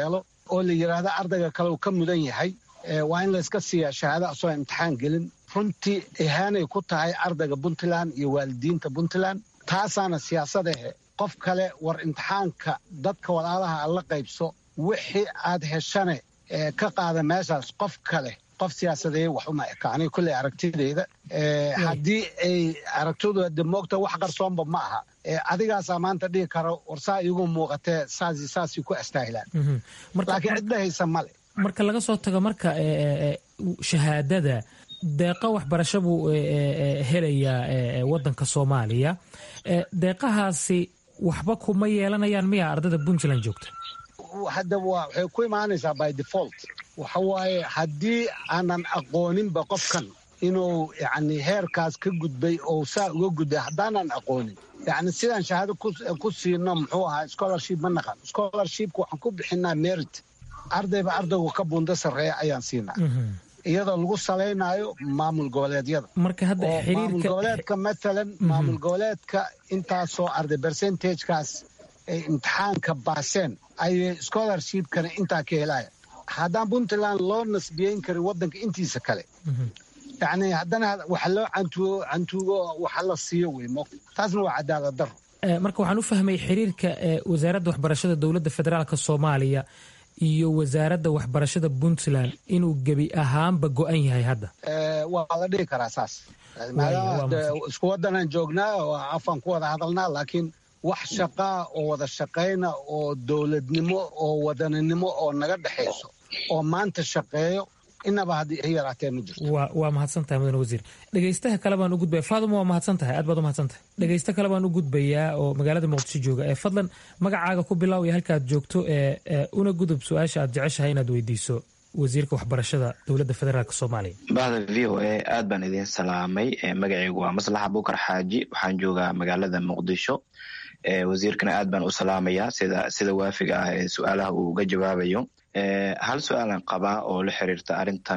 N: oo la yidhaahdo ardayga kale uu ka mudan yahay waa in layska siiyaa shahaado asoo imtixaan gelin runtii ihaanay ku tahay ardayga puntland iyo waalidiinta puntland taasaana siyaasadahe qof kale war imtixaanka dadka walaalaha aad la qaybso wixii aad heshane ka qaada meeshaas qof kale qof siyaasadeeye wax uma eka aniga kulley aragtideyda haddii ay aragtidooda de moogta wax qarsoonba ma aha adigaasaa maanta dhihi karo war saa iigu muuqatee saasi saasay ku astaahilaan laakiin cidda haysa male
M: marka laga soo tago marka shahaadada deeqa waxbarasho buu helayaa wadanka soomaaliya deeqahaasi waxba kuma yeelanayaan miya ardayda puntland joogta
N: hadda waxay ku imaanaysaa by default waxa waaye haddii aanan aqooninba qofkan inuu yani heerkaas ka gudbay oo saa uga gudbay haddaanan aqoonin yani sidaan shahaado ku siino muxuu ahaa scholarship ma naqan scholarshipka waxaan ku bixinaa merit ardayba ardaygu ka buundo sarreeya ayaan siinaa iyadoo lagu salaynaayo maamul goboleedyada
M: marka hadda
N: maamul goboleedka matalan maamul goboleedka intaasoo arday percentagekaas ay imtixaanka baaseen ayay scholarshipkana intaa ka helaya haddaan puntland loo nasbiyeyn karin waddanka intiisa kale yani haddana waxa loo cantuugo cantuugo waxa la siiyo wey mo taasna waa cadaalad daro
M: marka waxaan u fahmay xiriirka wasaaradda waxbarashada dowladda federaalka soomaaliya iyo wasaaradda waxbarashada puntland inuu gebi ahaanba go-an yahay hadda
N: waa la dhihi karaa saas maadaama isku waddanaan joognaa oo afaan ku wada hadalnaa laakiin wax shaqaa oo wada shaqayna oo dowladnimo oo wadaninimo oo naga dhexayso oo maanta shaqeeyo inaba haddii ay yaraatee ma jirto
M: waa mahadsan tahay mudane wasiir dhegaystaha kale baan u gudbaya faaduma waa mahadsan tahay aad baad u mahadsan tahay dhegaysta kale baan u gudbayaa oo magaalada muqdisho jooga ee fadlan magacaaga ku bilow iyo halka aad joogto ee una gudub su-aasha aad jeceshahay inaad weydiiso wasiirka waxbarashada dowladda federaalk soomaaliya
P: bahda v o a aad baan idiin salaamay magacaygu waa maslaxa bukar xaaji waxaan joogaa magaalada muqdisho wasiirkana aad baan u salaamayaa sida sida waafiga ah ee su-aalaha uu uga jawaabayo hal su-aalan qabaa oo la xiriirta arrintan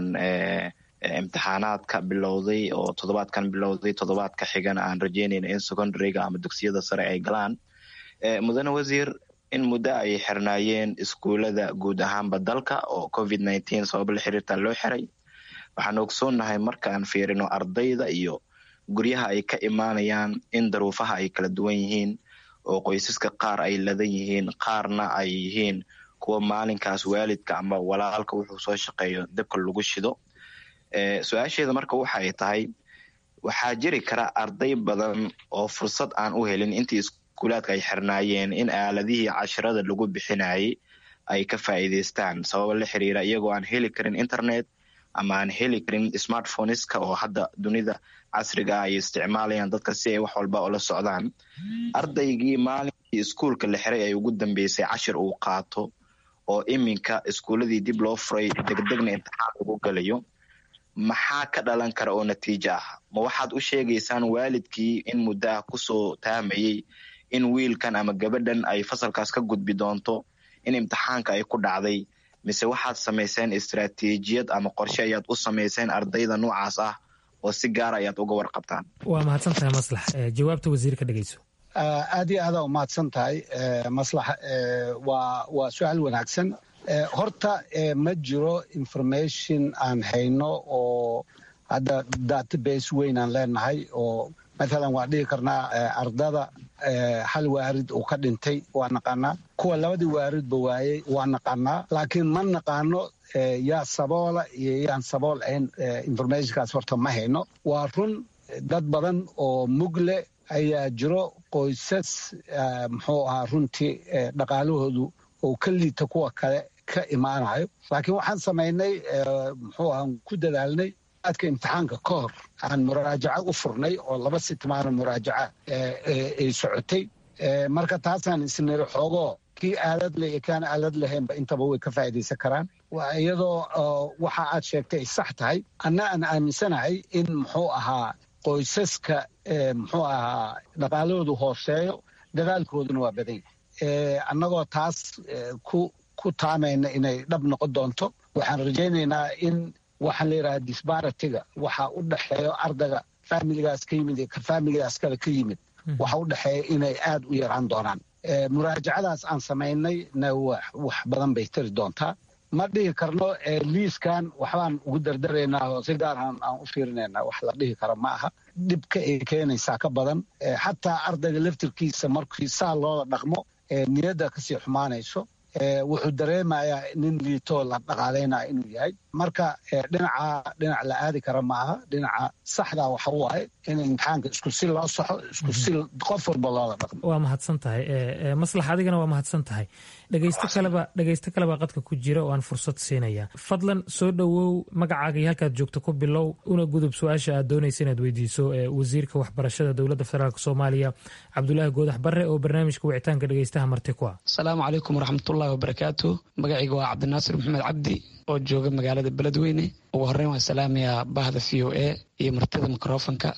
P: imtixaanaadka bilowday oo toddobaadkan bilowday toddobaadka xigana aan rajeynayna in secondaryga ama dugsiyada sare ay galaan mudane wasiir in muddo ay xirnaayeen iskuulada guud ahaanba dalka oo covid nineteen sabab la xiriirta loo xiray waxaan ogsoonnahay markaan fiirino ardayda iyo guryaha ay ka imaanayaan in daruufaha ay kala duwan yihiin oo qoysaska qaar ay ladan yihiin qaarna ay yihiin kuwa maalinkaas waalidka ama walaalka wuxuu soo shaqeeyo dabka lagu shido su-aasheeda marka waxa ay tahay waxaa jiri kara arday badan oo fursad aan u helin intii iskuulaadka ay xirnaayeen in aaladihii cashirada lagu bixinayay ay ka faa'iidaystaan sababa la xiriira iyagoo aan heli karin internet ama aan heli karin smartphoneska oo hadda dunida casriga ah ay isticmaalayaan dadka si ay wax walba ula socdaan ardaygii maalinkii iskuulka la xiray ay ugu dambeysay cashir uu qaato oo iminka iskuuladii dib loo furay degdegna imtixaan lagu galayo maxaa ka dhalan kara oo natiijo ah ma waxaad u sheegaysaan waalidkii in muddo ah kusoo taamayey in wiilkan ama gabadhan ay fasalkaas ka gudbi doonto in imtixaanka ay ku dhacday mise waxaad samayseen istaraatiijiyad ama qorshe ayaad u samayseen ardayda noocaas ah oo si gaara ayaad uga warqabtaan
M: waa mahadsan tahay maslax jawaabta wasiirka dhegeyso
N: aad iyo aadaa umahadsan tahay maslax waa waa su-aal wanaagsan horta ma jiro information aan hayno oo hadda database weyn aan leenahay oo mathalan waan dhihi karnaa ardada hal waarid uu ka dhintay waa naqaanaa kuwa labadii waaridba waayey waa naqaanaa laakiin ma naqaano yaa saboola iyo yaan sabool ahayn informationkaas horta ma hayno waa run dad badan oo mugle ayaa jiro qoysas muxuu ahaa runtii dhaqaalahoodu oo ka liita kuwa kale ka imaanayo laakiin waxaan samaynay muxuu ahaa ku dadaalnay aadka imtixaanka ka hor aan muraajaco u furnay oo laba sitmaano muraajaca ay socotay marka taasaan isniri xoogoo kii aalad leh iyo kaan aalad lahaynba intaba way ka faa'iidaysan karaan iyadoo waxa aad sheegtay ay sax tahay anna aan aaminsanahay in muxuu ahaa qoysaska muxuu ahaa dhaqaalahoodu hooseeyo dadaalkooduna waa badan yahay annagoo taas ku ku taamayna inay dhab noqon doonto waxaan rajaynaynaa in waxaan layidhaha disbaratiga waxa u dhexeeyo ardayga faamiligaas ka yimid iyo ka faamiligaas kale ka yimid waxa u dhexeeya inay aad u yaraan doonaan muraajacadaas aan samaynay na wax badan bay tari doontaa ma dhihi karno liiskan waxbaan ugu dardaraynaa oo si gaarhan aan u fiirinaynaa wax la dhihi karo ma aha dhibka ay keenaysaa ka badan xataa ardayga laftirkiisa markii saa loola dhaqmo niyadda kasii xumaanayso wuxuu dareemayaa nin liitoo la dhaqaalaynaya inuu yahay marka dhinaca dhinac la aadi kara ma aha dhinaca saxda waxa waaye in imtixaanka isku si loo saxo isku si qof walba loola dhaqmo
M: waa mahadsan tahay maslax adigana waa mahadsan tahay dhegeysto kaleba dhegeysto kaleba qadka ku jira oo aan fursad siinaya fadlan soo dhowow magacaaga iyo halkaad joogto ku bilow una gudub su-aasha aad doonaysa inaad weydiiso wasiirka waxbarashada dowladda federaalk soomaaliya cabdulaahi goodax barre oo barnaamijka wicitaanka dhegeystaha marti ku ah
Q: asalaamu calaykum waraxmatullahi wabarakaatu magacayga waa cabdinaasir maxamed cabdi oo jooga magaalada beledweyne ugu horreyn waan salaamayaa bahda v o a iyo martida mikrofonka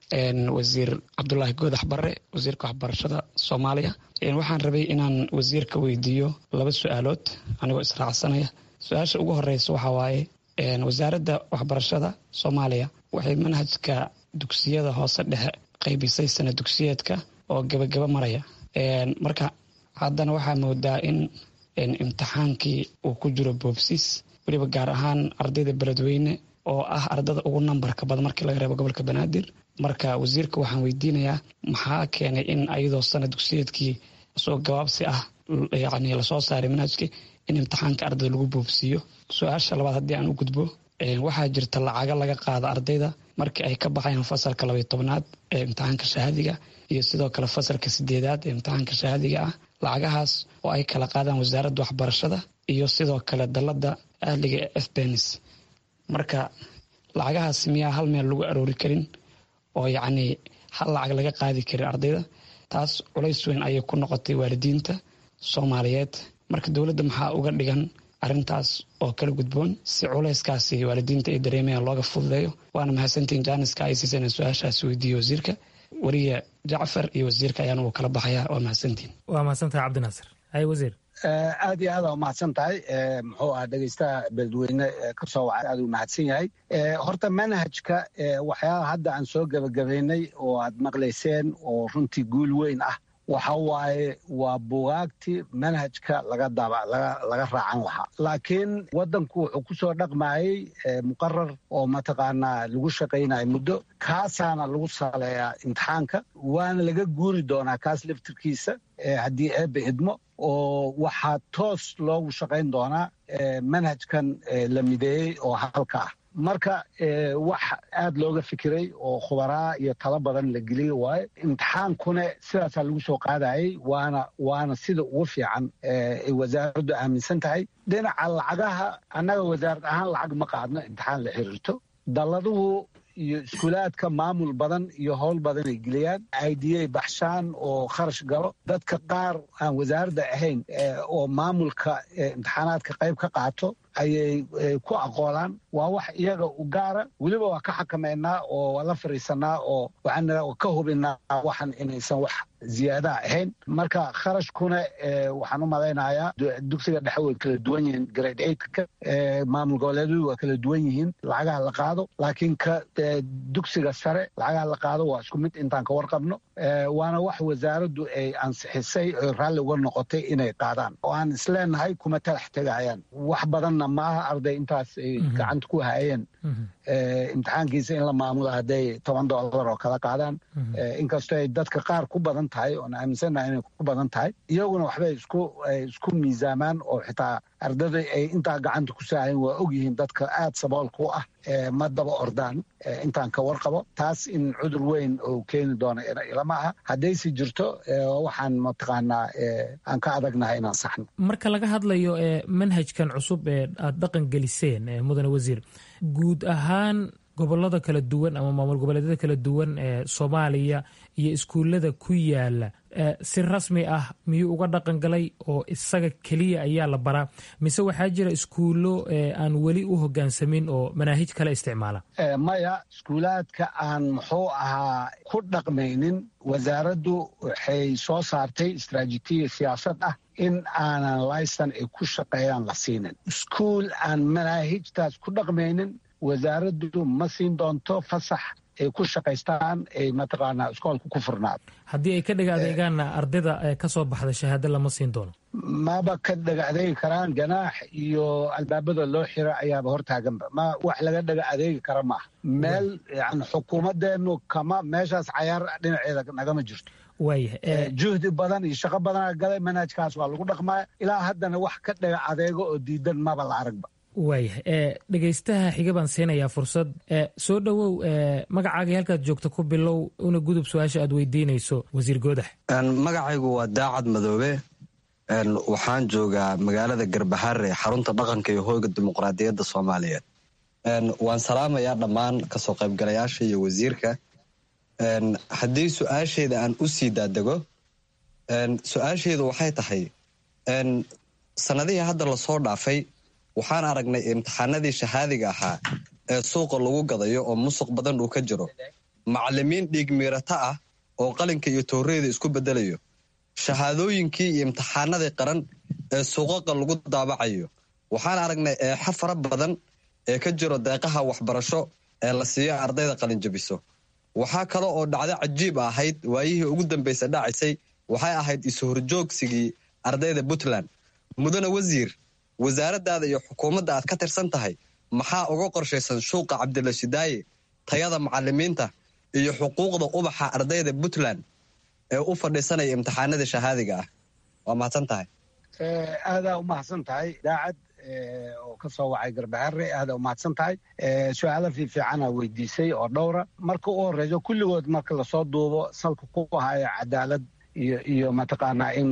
Q: wasiir cabdulaahi goodax barre wasiirka waxbarashada soomaaliya waxaan rabay inaan wasiirka weydiiyo laba su-aalood anigoo israacsanaya su-aasha ugu horeysa waxaa waaye wasaaradda waxbarashada soomaaliya waxay manhajka dugsiyada hoose dhexe qaybisay sana dugsiyeedka oo gebagaba maraya marka haddana waxaa moodaa in imtixaankii uu ku jiro boobsiis weliba gaar ahaan ardayda beledweyne oo ah ardada ugu nambarka badan markii laga reebo gobolka banaadir marka wasiirka waxaan weydiinayaa maxaa keenay in ayadoo sana dugsiyeedkii soo gabaabsi ah yani lasoo saaray manhajkii in imtixaanka ardayda lagu boobsiiyo su-aasha labaad haddii aan u gudbo waxaa jirta lacago laga qaada ardayda markii ay ka baxayaan fasalka labaiy tobnaad ee imtixaanka shahaadiga iyo sidoo kale fasalka sideedaad ee imtixaanka shahaadiga ah lacagahaas oo ay kala qaadaan wasaaradda waxbarashada iyo sidoo kale dalada ahliga ee efbenis marka lacagahaas miyaa hal meel lagu aroori karin oo yacnii hal lacag laga qaadi karin ardayda taas culays weyn ayay ku noqotay waalidiinta soomaaliyeed marka dowladda maxaa uga dhigan arrintaas oo kala gudboon si culayskaasi waalidiinta ay dareemayaan looga fududeeyo waana mahadsantiin jaaniska ay siiseen in su-aashaas weydiiye wasiirka weriye jacfar iyo wasiirka ayaan uu kala baxayaa waa mahadsantiin
M: waa mahadsantahay cabdinaasir hay wasiir
N: aad iyo aada umahadsan tahay muxuu ah dhegeystaha beledweyne kasoo wacay aad u mahadsan yahay horta manhajka waxyaalaha hadda aan soo gebagabaynay oo aad maqlayseen oo runtii guul weyn ah waxa waaye waa bugaagtii manhajka laga daba laga raacan lahaa laakiin waddanku wuxuu ku soo dhaqmayey muqarar oo mataqaanaa lagu shaqaynaya muddo kaasaana lagu saleeyaa imtixaanka waana laga guuri doonaa kaas laftirkiisa haddii eebbe idmo oo waxaa toos loogu shaqayn doonaa manhajkan la mideeyey oo halka ah marka wax aad looga fikiray oo khubaraa iyo talo badan la geliyey waaye imtixaankuna sidaasaa lagu soo qaadayey waana waana sida ugu fiican ay wasaaraddu aaminsan tahay dhinaca lacagaha annaga wasaarad ahaan lacag ma qaadno imtixaan la xiriirto dalladuhu iyo iskuulaadka maamul badan iyo howl badan ay geliyaan idiyay baxshaan oo kharash galo dadka qaar aan wasaaradda ahayn oo maamulka imtixaanaadka qayb ka qaato ayay ku aqoolaan waa wax iyaga u gaara weliba waa ka xakameynaa oo waa la fariisanaa oo waxaan ka hubinaa waxan inaysan wax ziyaadaha ahayn marka kharashkuna waxaan u malaynayaa dugsiga dhexe way kala duwan yihiin grade eightka maamul goboleedyadu waa kala duwan yihiin lacagaha la qaado laakiin ka dugsiga sare lacagaha la qaado waa isku mid intaan ka warqabno waana wax wasaaraddu ay ansixisay oy raalli uga noqotay inay qaadaan oo aan isleenahay kuma talax tegayaan wax badanna maaha arday intaas ay gacanta ku hayeen imtixaankiisa in la maamulo hadday toban dollar oo kala qaadaan inkastoo ay dadka qaar ku badan tahay oon aaminsannaha inay ku badan tahay iyaguna waxbay isku isku miisaamaan oo xitaa ardada ay intaa gacanta ku saahayn waa ogyihiin dadka aad saboolka u ah ma daba ordaan intaan ka warqabo taas in cudur weyn oo keeni doono ilama aha haddaysi jirto waxaan mataqaanaa aan ka adagnahay inaan saxno
M: marka laga hadlayo manhajkan cusub ee aad dhaqan geliseen mudane wasiir guud ahaan gobolada kala duwan ama maamul goboleedyada kala duwan ee soomaaliya iyo iskuullada ku yaala si rasmi ah miyuu uga dhaqan galay oo isaga keliya ayaa la baraa mise waxaa jira iskuullo aan weli u hogaansamin oo manaahij kale isticmaala
N: maya iskuulaadka aan muxuu ahaa ku dhaqmaynin wasaaraddu waxay soo saartay istraatijiya siyaasad ah in aanan laysan ay ku shaqeeyaan la siinin iskuul aan manaahijtaas ku dhaqmaynin wasaaraddu ma siin doonto fasax ay ku shaqaystaan ay mataqaanaa iskoolka ku furnaado
M: haddii ay ka dhiga adeegaanna ardayda ee ka soo baxda shahaado lama siin doono
N: maba ka dhaga adeegi karaan ganaax iyo albaabada loo xira ayaaba hortaaganba ma wax laga dhaga adeegi kara maaha meel yani xukuumadeenu kama meeshaas cayaar dhinaceeda nagama jirto
M: waayah
N: juhdi badan iyo shaqo badana galay manhajkaas waa lagu dhaqmaya ilaa haddana wax ka dhaga adeego oo diidan maba la aragba
M: waayah dhegaystaha xiga baan siinayaa fursad soo dhowow magacaagii halkaad joogto ku bilow una gudub su-aasha aad weydiinayso wasiir goodax
R: magacaygu waa daacad madoobe waxaan joogaa magaalada garbaharre xarunta dhaqanka iyo hoyga dimuqraadiyadda soomaaliyeed waan salaamayaa dhammaan kasoo qaybgalayaasha iyo wasiirka haddii su-aasheyda aan u sii daadego su-aasheydu waxay tahay sanadihii hadda lasoo dhaafay waxaan aragnay imtixaanadii shahaadiga ahaa ee suuqa lagu gadayo oo musuq badan uu ka jiro macalimiin dhiigmiirato ah oo qalinka iyo tooreyda isku bedelayo shahaadooyinkii iyo imtixaanadii qaran ee suuqaqa lagu daabacayo waxaan aragnay eexa fara badan ee ka jiro deeqaha waxbarasho ee la siiyo ardayda qalinjabiso waxaa kale oo dhacdo cajiib ahayd waayihii ugu dambaysa dhacaysay waxay ahayd is-horjoogsigii ardayda puntland mudane wasiir wasaaraddaada iyo xukuumadda aad ka tirsan tahay maxaa uga qorshaysan shuuqa cabdilla shidaaye tayada macalimiinta iyo xuquuqda ubaxa ardayda puntland ee u fadhiisanaya imtixaanada shahaadiga ah waa mahadsan tahay
N: aadaa u mahadsan tahay daacad oo ka soo wacay garbaharre aadaa u mahadsan tahay su-aalo fiifiicana weydiisay oo dhowra marka u horeyso kulligood marka lasoo duubo salka ku haya cadaalad iyo iyo mataqaanaa in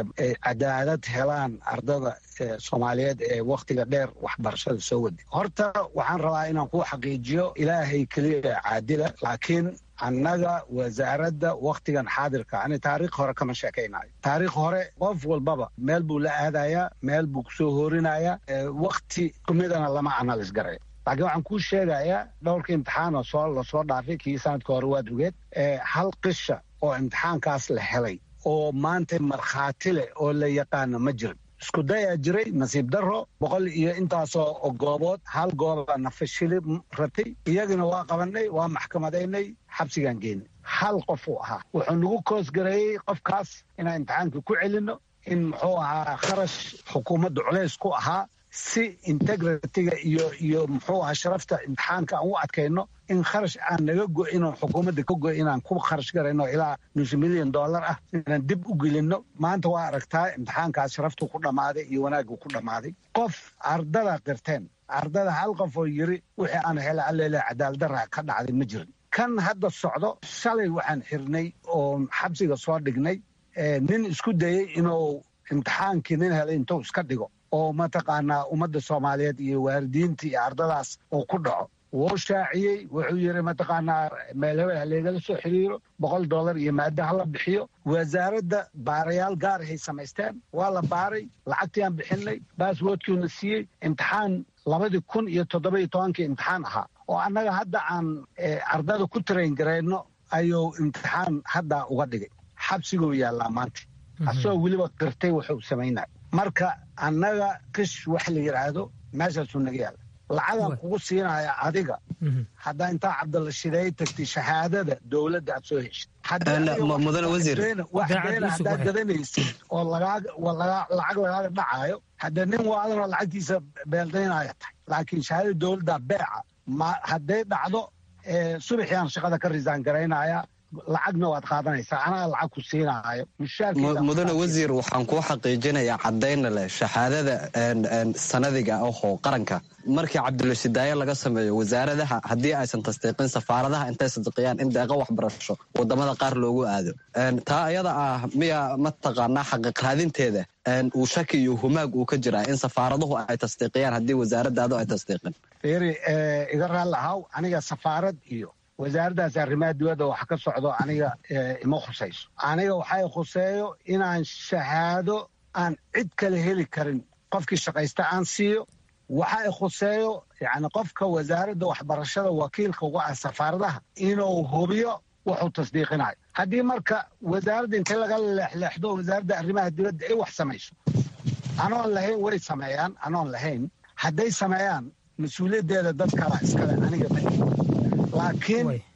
N: cadaalad helaan ardada soomaaliyeed ee wakhtiga dheer waxbarashada soo wadi horta waxaan rabaa inaan ku xaqiijiyo ilaahay keliya caadila laakiin annaga wasaaradda wakhtigan xaadirka ani taariikh hore kama sheekaynayo taariikh hore qof walbaba meel buu la aadayaa meel buu kusoo hoorinayaa wakhti kumidana lama analis garay laakiin waxaan kuu sheegayaa dhowrka imtixaan oo soo lasoo dhaafay kii sanadka hore waad ogeed hal qisha oo imtixaankaas la helay oo maanta markhaati leh oo la yaqaano ma jirin isku dayaa jiray nasiib daro boqol iyo intaasoo goobood hal gooba nafashili ratay iyagina waa qabanay waa maxkamadaynay xabsigaan geenay hal qof uu ahaa wuxuu nagu koosgareeyey qofkaas inaan imtixaanka ku celinno in muxuu ahaa kharash xukuumadda culays ku ahaa si integritiga iyo iyo muxuu ahaa sharafta imtixaanka aan u adkayno in kharash aan naga go-in oo xukuumadda ka go inaan ku kharash garayno ilaa nus milyan dollar ah inaan dib u gelinno maanta waa aragtaa imtixaankaas sharaftu ku dhammaaday iyo wanaaggu ku dhammaaday qof ardada qirteen ardada hal qof oo yiri wixii aan hela alleele cadaaladdarra ka dhacday ma jirin kan hadda socdo shalay waxaan xirnay oo xabsiga soo dhignay nin isku dayey inuu imtixaankii nin helay intuu iska dhigo oo mataqaanaa ummadda soomaaliyeed iyo waalidiinta iyo ardadaas uu ku dhaco wuu shaaciyey wuxuu yiri mataqaanaa meel hebel haleegala soo xiriiro boqol dollar iyo maada hala bixiyo wasaaradda baarayaal gaarahay samaysteen waa la baaray lacagtii aan bixinay baaswoodkiina siiyey imtixaan labadii kun iyo toddoba-iyo tobankii imtixaan ahaa oo annaga hadda aan ardada ku tarayn garayno ayuu imtixaan hadda uga dhigay xabsiguu yaallaa maanta asagoo weliba qirtay wuxuu samaynay marka annaga qish wax la yidhaahdo meeshaasuu naga yaalla lacagaan kugu siinaya adiga haddaa intaa cabdalla shideey tagtay shahaadada dowladda aad soo heshid
R: mudane wasiir
N: wax beena haddaad gadanaysid oo lacag lagaaga dhacaayo haddee nin waadanoo lacagtiisa beeldaynaya tahay laakiin shahaadada dowladda beeca hadday dhacdo subaxiaan shaqada ka risaan garaynaya lacagna waad qaadanaysaa anaa lacag ku siinaayo
R: mudane wasiir waxaan kuu xaqiijinayaa caddayna leh shahaadada sanadiga ahoo qaranka markii cabdulashidaaye laga sameeyo wasaaradaha haddii aysan tasdiiqin safaaradaha intay sadiqiyaan in deeqo waxbarasho wadamada qaar loogu aado taa ayada ah miya mataqaanaa xaqiiqraadinteeda uu shaki iyo humaag uu ka jiraa in safaaraduhu ay tasdiiqiyaan haddii wasaaradaadu ay tasdiiqin
N: fiiri iga raalli ahaw aniga safaarad iyo wasaaraddaas arrimaha dibadda wax ka socdo aniga ima khusayso aniga waxay khuseeyo inaan shahaado aan cid kale heli karin qofkii shaqaysta aan siiyo waxa i khuseeyo yani qofka wasaaradda waxbarashada wakiilka uga ah safaaradaha inuu hubiyo wuxuu tasdiiqinayo haddii marka wasaaradda inta laga leexleexdo wasaaradda arrimaha dibadda ay wax samayso anoon lahayn way sameeyaan anoon lahayn hadday sameeyaan mas-uuliyaddeeda dad kala iskale aniga ma laakiin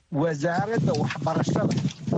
N: wasaaradda waxbarashada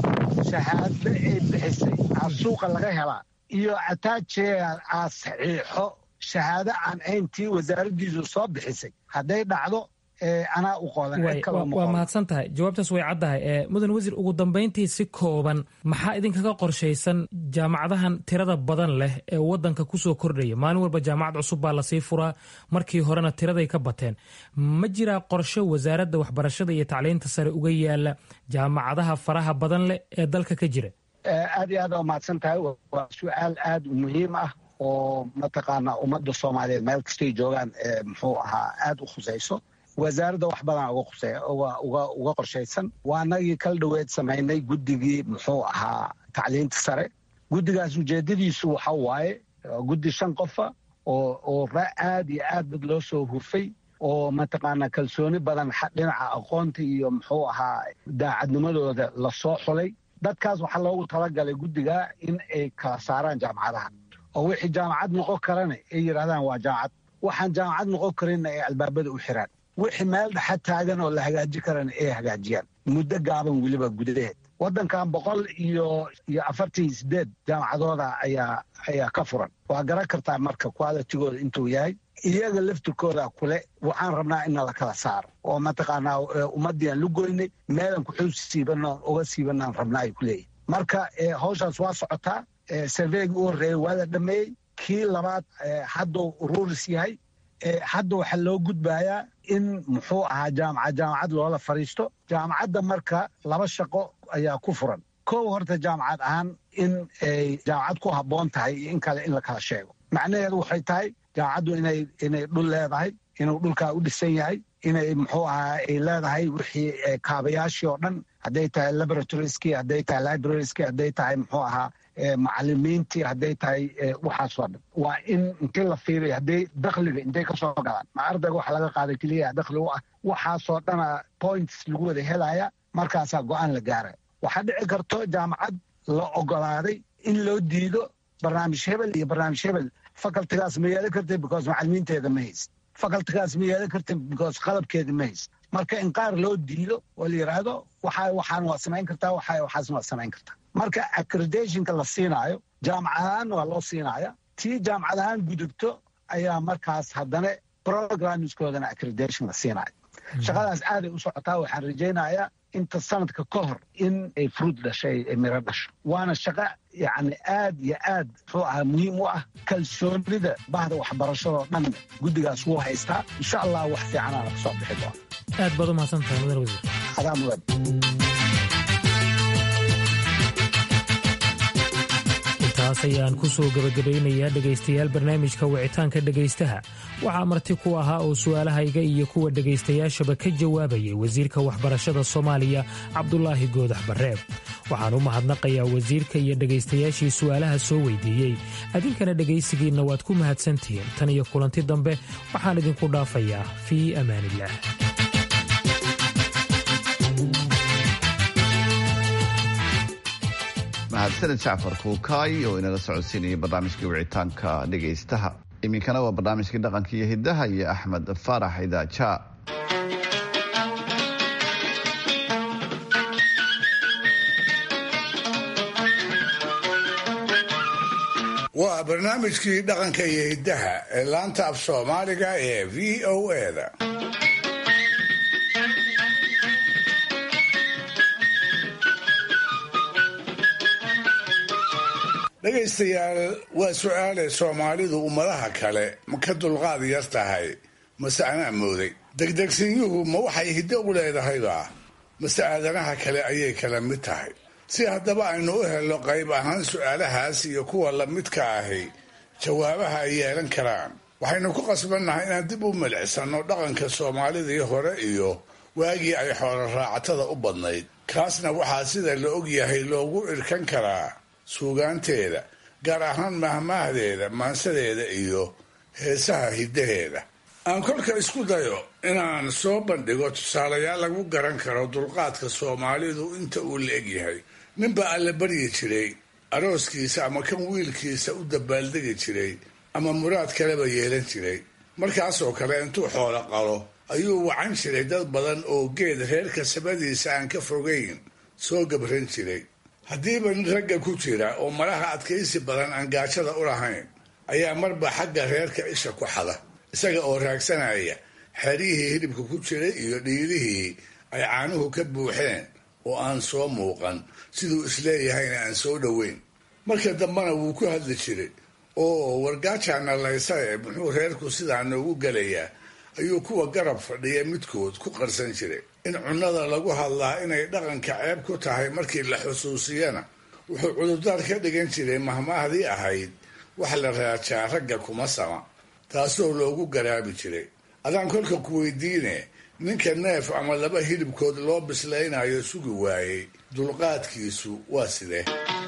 N: shahaado ay bixisay aa suuqa laga helaa iyo ataajeea aa saxiixo shahaado aan ahayntii wasaaraddiisu soo bixisay hadday dhacdo anaa u qodan cid kaloo ma
M: waa
N: qodan.
M: mahadsan tahay jawaabtaas way caddahay ee mudan wasiir ugu dambayntii si kooban maxaa idinkaga qorshaysan jaamacadahan tirada badan leh ee wadanka kusoo kordhaya maalin walba jaamacad cusub baa lasii furaa markii horena tiraday ka bateen ma jiraa qorshe wasaaradda waxbarashada iyo tacliinta sare uga yaala jaamacadaha faraha badan leh ee dalka ka jira
N: Eh, aad iyo aad aa umahadsan tahay waa su-aal aad u muhiim ah oo mataqaanaa ummadda soomaaliyeed meel kastay joogaan eh, muxuu ahaa aad u khusayso wasaaradda wax badan uga khusay- uga- uga- uga qorshaysan waa anagii kala dhoweed samaynay guddigii muxuu ahaa tacliinta sare guddigaas ujeedadiisu waxa waaye waa guddi shan qofa oo oo ra- aad iyo aad dad loo soo hufay oo mataqaanaa kalsooni badan xa- dhinaca aqoonta iyo muxuu ahaa daacadnimadooda lasoo xulay dadkaas waxaa loogu talagalay guddiga in ay kala saaraan jaamacadaha oo wixii jaamacad noqon karana ay yidhahdaan waa jaamacad waxaan jaamacad noqon karinna ay albaabada u xiraan wixii meel dhexa taagan oo la hagaaji karana ay hagaajiyaan muddo gaaban weliba gudaheed waddankan boqol iyo iyo afartan iyo sideed jaamacadooda ayaa ayaa ka furan waa garan kartaa marka qualitigooda intuu yahay iyaga laftirkooda kule waxaan rabnaa in la kala saaro oo mataqaanaa eh, ummadii aan lugoynay meelan kuxuu siibanoo uga siibanaan rabnaa ay ku leeyihin marka eh, hawshaas waa socotaa eh, surveyga u horreeyey waa la dhameeyey kii labaad eh, hadduu ururis yahay eh, hadda waxaa loo gudbayaa in muxuu ahaa jaamacad jaamacad loola fadhiisto jaamacadda marka laba shaqo ayaa ku furan kow horta jaamacad ahaan in ay jaamacad ku habboon tahay iyo in kale in la kala sheego macnaheedu waxay tahay jaamacaddu inay inay dhul leedahay inuu dhulkaa u dhisan yahay inay muxuu ahaa ay leedahay wixii eh, kaabayaashii oo dhan hadday tahay laboratorieski hadday tahay librarieski hadday tahay muxuu ahaa eh, macalimiintii hadday tahay eh, waxaasoo dhan waa in intii la fiiriyo hadday dakhliga intay ka soo galaan ma ardayga waxa laga qaaday keliya dakhli u ah waxaasoo dhana points lagu wada helaya markaasaa go-aan la gaara waxaa dhici karto jaamacad la ogolaaday in loo diido barnaamij hebel iyo barnaamij hebel facultigaas ma yeelan karta because macalimiinteeda ma hayst facultigaas ma yeelan karta because qalabkeeda ma hayst marka in qaar loo diido oo la yidhaahdo waxa waxaan waa samayn kartaa waxa waxaasna waa samayn kartaa marka accreditationka la siinaayo jaamacad ahaan waa loo siinaya tii jaamacad ahaan gudubto ayaa markaas haddana programskoodana accreditation la siinaayo shaqadaas aaday u socotaa waxaan rajaynayaa inta sanadka ka hor in ay fruit dhashay ay miro dhasho waana shaqo yacni aad iyo aad muxuu ahaa muhiim u ah kalsoonida bahda waxbarashadoo dhan guddigaas wuu haystaa insha allah wax fiicanaana kasoo bixi doona
M: aad baad u mahadsan tahay mudan wasiir
N: adaa mudan
M: intaas ayaan ku soo gebagabaynayaa dhegaystayaal barnaamijka wicitaanka dhegaystaha waxaa marti ku ahaa oo su'aalahayga iyo kuwa dhegaystayaashaba ka jawaabayay wasiirka waxbarashada soomaaliya cabdulaahi goodax barreeb waxaan u mahadnaqayaa wasiirka iyo dhegaystayaashii su'aalaha soo weydiiyey adinkana dhegaysigiinna waad ku mahadsantihiin tan iyo kulanti dambe waxaan idinku dhaafayaa fii amaanillaah
D: mahadsaned jacfar kuukaay oo inala socodsiinayay barnaamijkii wicitaanka dhegaystaha iminkana waa barnaamijkii dhaqanka iyo hidaha iyo axmed faarax idaaja
F: waa barnaamijkii dhaqanka iyo hiddaha ee laanta af soomaaliga ee v o eda dhegaystayaal waa su-aale soomaalidu ummadaha kale ma ka dulqaad yar tahay mase anaa mooday degdegsinyuhu ma waxay hiddo u leedahayba mase aadanaha kale ayay kala mid tahay si haddaba aynu u helno qayb ahaan su-aalahaas iyo kuwa lamidka ahi jawaabaha ay yeelan karaan waxaynu ku qasbannahay inaan dib u milicsanno dhaqanka soomaalidii hore iyo waagii ay xoolo raacatada u badnayd kaasna waxaa sida la og yahay loogu irkan karaa suugaanteeda gaar ahaan mahmaahdeeda maansadeeda iyo heesaha hiddaheeda aan kolka isku dayo inaan soo bandhigo tusaalayaal lagu garan karo dulqaadka soomaalidu inta uu la egyahay ninbaa alla baryi jiray arooskiisa ama kan wiilkiisa u dabaaldegi jiray ama muraad kaleba yeelan jiray markaasoo kale intuu xoolo qalo ayuu wacan jiray dad badan oo geed reerka samadiisa aan ka fogayn soo gabran jiray haddiiba nin ragga ku jira oo malaha adkaysi badan aan gaajada u lahayn ayaa marba xagga reerka isha ku xada isaga oo raagsanaya xeryihii hilibka ku jiray iyo dhiilihii ay caanuhu ka buuxeen oo aan soo muuqan siduu isleeyahayna aan soo dhoweyn marka dambena wuu ku hadli jiray oo wargaajaana laysae muxuu reerku sidaa noogu gelayaa ayuu kuwa garab fadhiya midkood ku qarsan jiray in cunnada lagu hadlaa inay dhaqanka ceeb ku tahay markii la xusuusiyana wuxuu cudurdaar ka dhigan jiray mahmaahdii ahayd wax la raajaa ragga kuma sama taasoo loogu garaabi jiray adaan kolka ku weydiine ninka neef ama laba hilibkood loo bislaynayo sugi waayey dulqaadkiisu waa sidee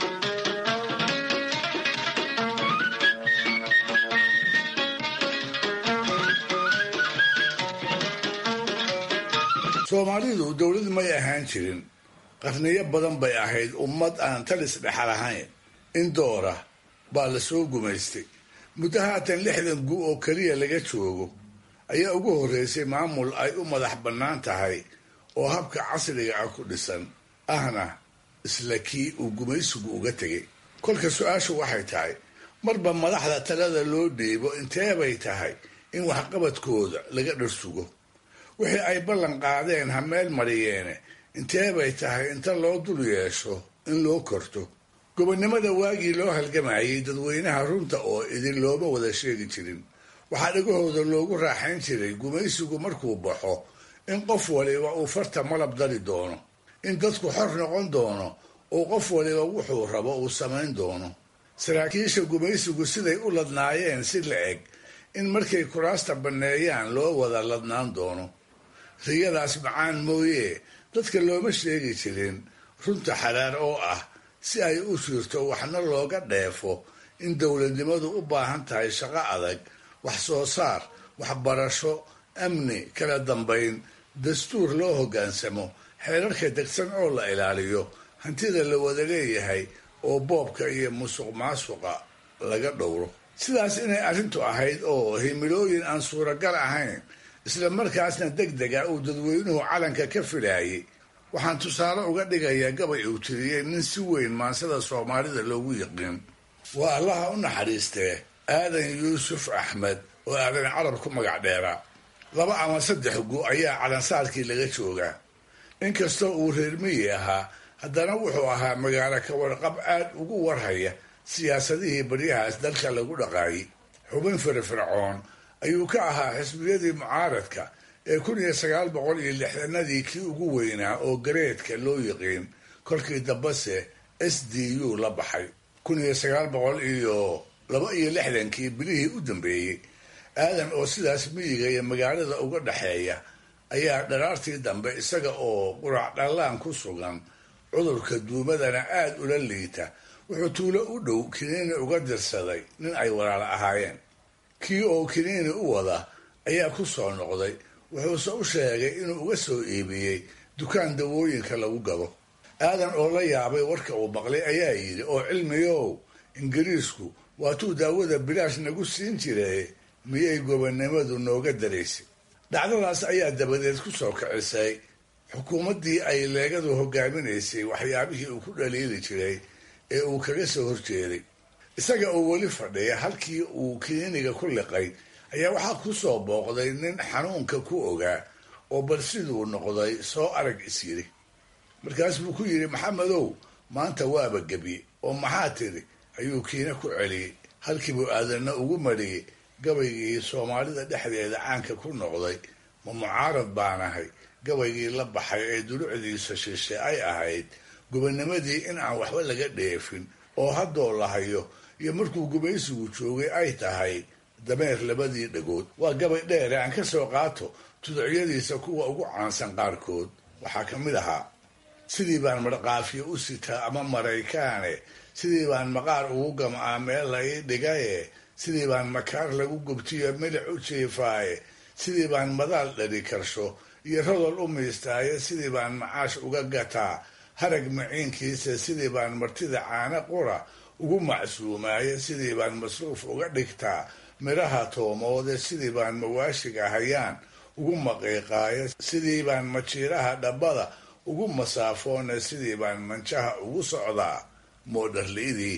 F: soomaalidu dowlad may ahaan jirin qarniyo badan bay ahayd ummad aan talis dhexal ahayn in doora baa la soo gumaystay muddo haatan lixdan gu oo keliya laga joogo ayaa ugu horreysay maamul ay u madax bannaan tahay oo habka casriga ah ku dhisan ahna isla kii uu gumaysigu uga tegay kolka su-aashu waxay tahay marba madaxda talada loo dhiibo inteebay tahay in waxqabadkooda laga dharsugo wixii ay ballan qaadeen ha meel mariyeene inteebay tahay inta loo dul yeesho in loo korto gobonnimada waagii loo halgamayay dadweynaha runta oo idin looma wada sheegi jirin waxaa dhagahooda loogu raaxayn jiray gumaysigu markuu baxo in qof waliba uu farta malab dari doono in dadku xor noqon doono oo qof waliba wuxuu rabo uu samayn doono saraakiisha gumaysigu siday u ladnaayeen si la eg in markay kuraasta banneeyaan loo wada ladnaan doono riyadaas macaan mooye dadka looma sheegi jirin runta xalaal oo ah si ay u jirto waxna looga dheefo in dowladnimadu u baahan tahay shaqo adag wax soo saar waxbarasho amni kala dambayn dastuur loo hoggaansamo xeerarka degsan oo la ilaaliyo hantida la wada leeyahay oo boobka iyo musuq maasuqa laga dhowro sidaas inay arrintu ahayd oo himilooyin aan suuragal ahayn isla markaasna deg dega uu dadweynuhu calanka ka filaayay waxaan tusaale uga dhigayaa gabay uu tiriyey nin si weyn maansada soomaalida loogu yiqiin waa allaha u naxariistee aadan yuusuf axmed oo aadan carab ku magac dheeraa laba ama saddex gu ayaa calansaarkii laga joogaa inkastoo uu reer miyi ahaa haddana wuxuu ahaa magaalo ka warqab aad ugu warhaya siyaasadihii baryahaas dalka lagu dhaqaayay xubin firfircoon ayuu ka ahaa xisbiyadii mucaaradka ee kun iyo sagaal boqol iyo lixdanadii kii ugu weynaa oo gareedka loo yiqiin kolkii dambase s d u la baxay kun iyo sagaal boqol iyo laba iyo lixdankii bilihii u dambeeyey aadan oo sidaas miyiga iyo magaalada uga dhexeeya ayaa dharaartii dambe isaga oo qurac dhallaan ku sugan cudurka duumadana aad ula liita wuxuu tuulo u dhow kiniini uga dirsaday nin ay walaalo ahaayeen kii oo kiniini u wada ayaa ku soo noqday wuxuuse u sheegay inuu uga soo iibiyey dukaan dawooyinka lagu gado aadan oo la yaabay warka uu maqlay ayaa yidhi oo cilmiyow ingiriisku waatuu daawada bilaash nagu siin jire miyay gobonnimadu nooga daraysay dhacdadaas ayaa dabadeed ku soo kicisay xukuumaddii ay leegadu hogaaminaysay waxyaabihii uu ku dhaliili jiray ee uu kaga soo horjeeday isaga oo weli fadhiya halkii uu kiniiniga ku liqay ayaa waxaa ku soo booqday nin xanuunka ku ogaa oo bal siduu noqday soo arag is yidhi markaas buu ku yidhi maxamedow maanta waaba gebye oo maxaa tiri ayuu kiina ku celiyey halkiibuu aadanna ugu mariyey gabaygii soomaalida dhexdeeda caanka ku noqday ma mucaarad baanahay gabaygii la baxay ee dulucdiisa shishe ay ahayd gobonnimadii in aan waxba laga dheefin oo haddoo la hayo iyo markuu gumaysigu joogay ay tahay dameer labadii dhagood waa gabay dheere aan ka soo qaato tuducyadiisa kuwa ugu caansan qaarkood waxaa ka mid ahaa sidii baan marqaafiyo u sitaa ama maraykaane sidii baan maqaar ugu gam'aa meel la ii dhigaye sidii baan makaar lagu gubtiyo milic u jiifaaye sidii baan madaal dhali karsho iyo rodol u miistaaye sidii baan macaash uga gataa harag maciinkiisa sidii baan martida caana qura ugu macsuumaaye sidii baan masruuf uga dhigtaa midhaha toomoode sidii baan mawaashiga hayaan ugu maqiiqaayo sidii baan majiiraha dhabbada ugu masaafoona sidii baan manjaha ugu socdaa moodharli'idii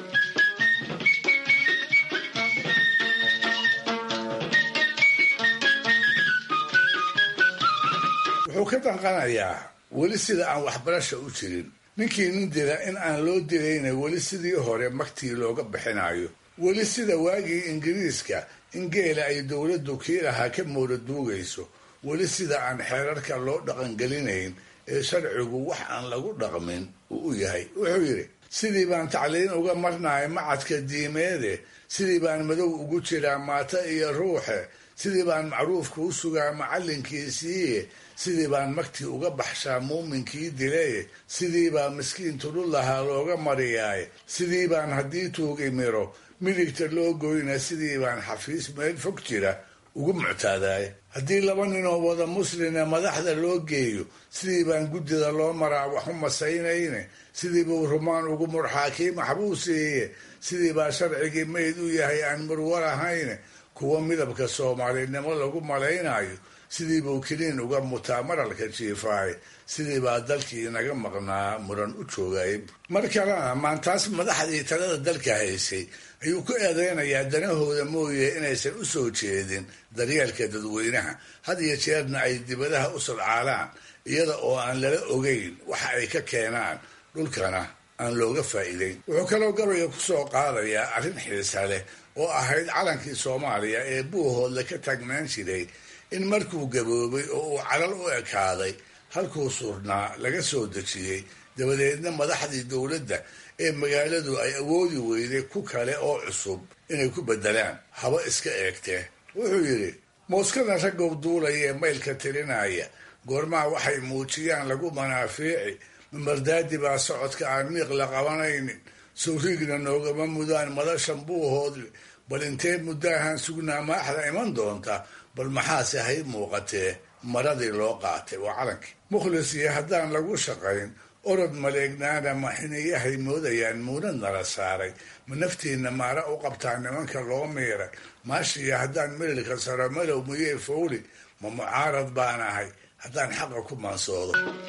F: wuxuu ka danqanayaa weli sida aan waxbarasha u jirin ninkii nin dila in aan loo dilayna weli sidii hore magtii looga bixinayo weli sida waagii ingiriiska in geela ay dowladdu kii lahaa ka mooda duugayso weli sida aan xeerarka loo dhaqangelinayn ee sharcigu wax aan lagu dhaqmin uu u yahay wuxuu yidhi sidii baan tacliin uga marnahay macadka diimeede sidii baan madow ugu jiraa maata iyo ruuxe sidii baan macruufka u sugaa macallinkiisiiye sidii baan magtii uga baxshaa muuminkii dilaye sidii baa miskiin tudhul lahaa looga mariyaaye sidii baan haddii tuugi miro midigta loo goyna sidii baan xafiis meel fog jira ugu muctaadaaya haddii laba ninoo wada muslina madaxda loo geeyo sidii baan guddida loo maraa waxu masaynayne sidii buu rumaan ugu murxaa kii maxbuusiiye sidii baa sharcigii mayd u yahay aan murwar ahayne kuwa midabka soomaalinimo lagu malaynayo sidii buu keliin uga mutaa maralka jiifaay sidii baa dalkii inaga maqnaa muran u joogay mar kalena maantaas madaxdii talada dalka haysay ayuu ku eedeynayaa danahooda mooye inaysan u soo jeedin daryeelka dadweynaha had iyo jeerna ay dibadaha u sadcaalaan iyada oo aan lala ogeyn waxa ay ka keenaan dhulkana aan looga faa'iideyn wuxuu kaloo gabayga ku soo qaadayaa arrin xiisa leh oo ahayd calankii soomaaliya ee buuhoodle ka taagnaan jiray in markuu gaboobay oo uu calal u ekaaday halkuu surnaa laga soo dejiyey dabadeedna madaxdii dowladda ee magaaladu ay awoodi weyday ku kale oo cusub inay ku beddelaan haba iska eegtee wuxuu yidhi mooskada raggow duulaya ee maylka tirinaya goormaha waxay muujiyaan lagu manaafiici mamardaadi baa socodka aan miiq la qabanaynin sawriigna noogama mudaan madashan buuhoodle bal intee muddaahan sugnaa maaxda iman doonta bal maxaase hay muuqatee maradii loo qaatay waa calankii mukhlis iyo haddaan lagu shaqayn orod maleegnaana maxiniyahay moodayaan muunad nala saaray ma naftiinna maara u qabtaa nimanka loo miiray maashiya haddaan melilka saro malow miyey fowli ma mucaarad baan ahay haddaan xaqa ku maansoodo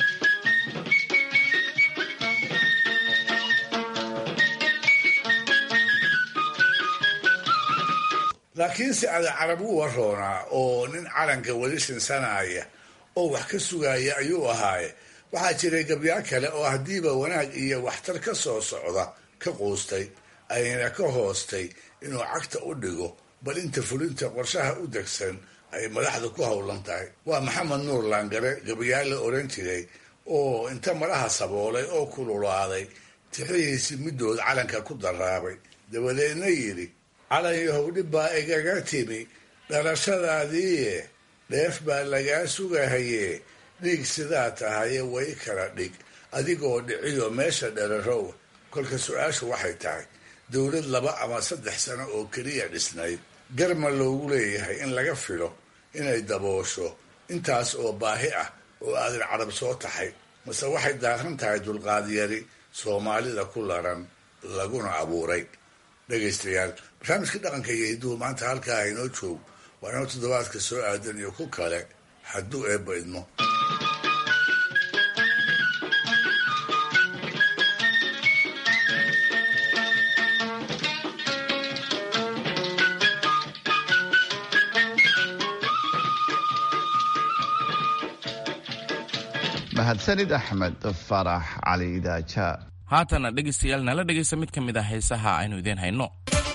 F: laakiinse ada carab u waroonaa oo nin calanka weli sinsanaya oo wax ka sugaya ayuu ahaaye waxaa jiray gabyaa kale oo haddiiba wanaag iyo waxtar ka soo socda ka quustay ayna ka hoostay inuu cagta u dhigo bal inta fulinta qorshaha u degsan ay madaxda ku howlan tahay waa maxamed nuur laangare gabyaa la oran jiray oo inta madaha saboolay oo kululaaday tixihiisii middood calanka ku daraabay dabadeedna yidhi calan yahow dhib baa igaga timi dhalashadaadiiye dheef baa lagaa sugahaye dhiig sidaa tahaye way kala dhig adigoo dhiciyo meesha dherarow kolka su-aashu waxay tahay dowlad laba ama saddex sano oo keliya dhisnayd garma loogu leeyahay in laga filo inay daboosho intaas oo baahi ah oo aadan carab soo taxay mase waxay daaran tahay dulqaadyari soomaalida ku laran laguna abuuray dhegaystayaal barnaamijka dhaqanka iyo hidduhu maanta halkaa haynoo joog waa inoo toddobaadka soo aadan iyo ku kale hadduu eebba idmo
D: mahadsanid axmed farax cali daaja
C: haatana dhegaystayaal nala dhegaysta mid ka mid ah heesaha aynu idiin hayno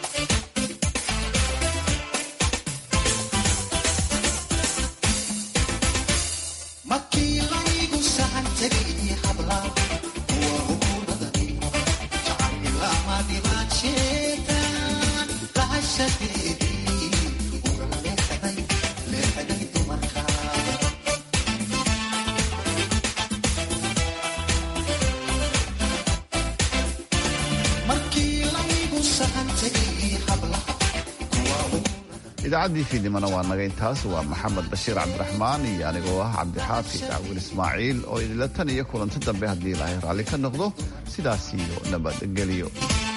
D: idaacaddii fiidnimana waa naga intaas waa maxamed bashiir cabdiraxmaan iyo anigoo ah cabdixaafi daawil ismaaciil oo idinla tan iyo kulanti dambe haddii ilaahay raalli ka noqdo sidaas iyo nabadgelyo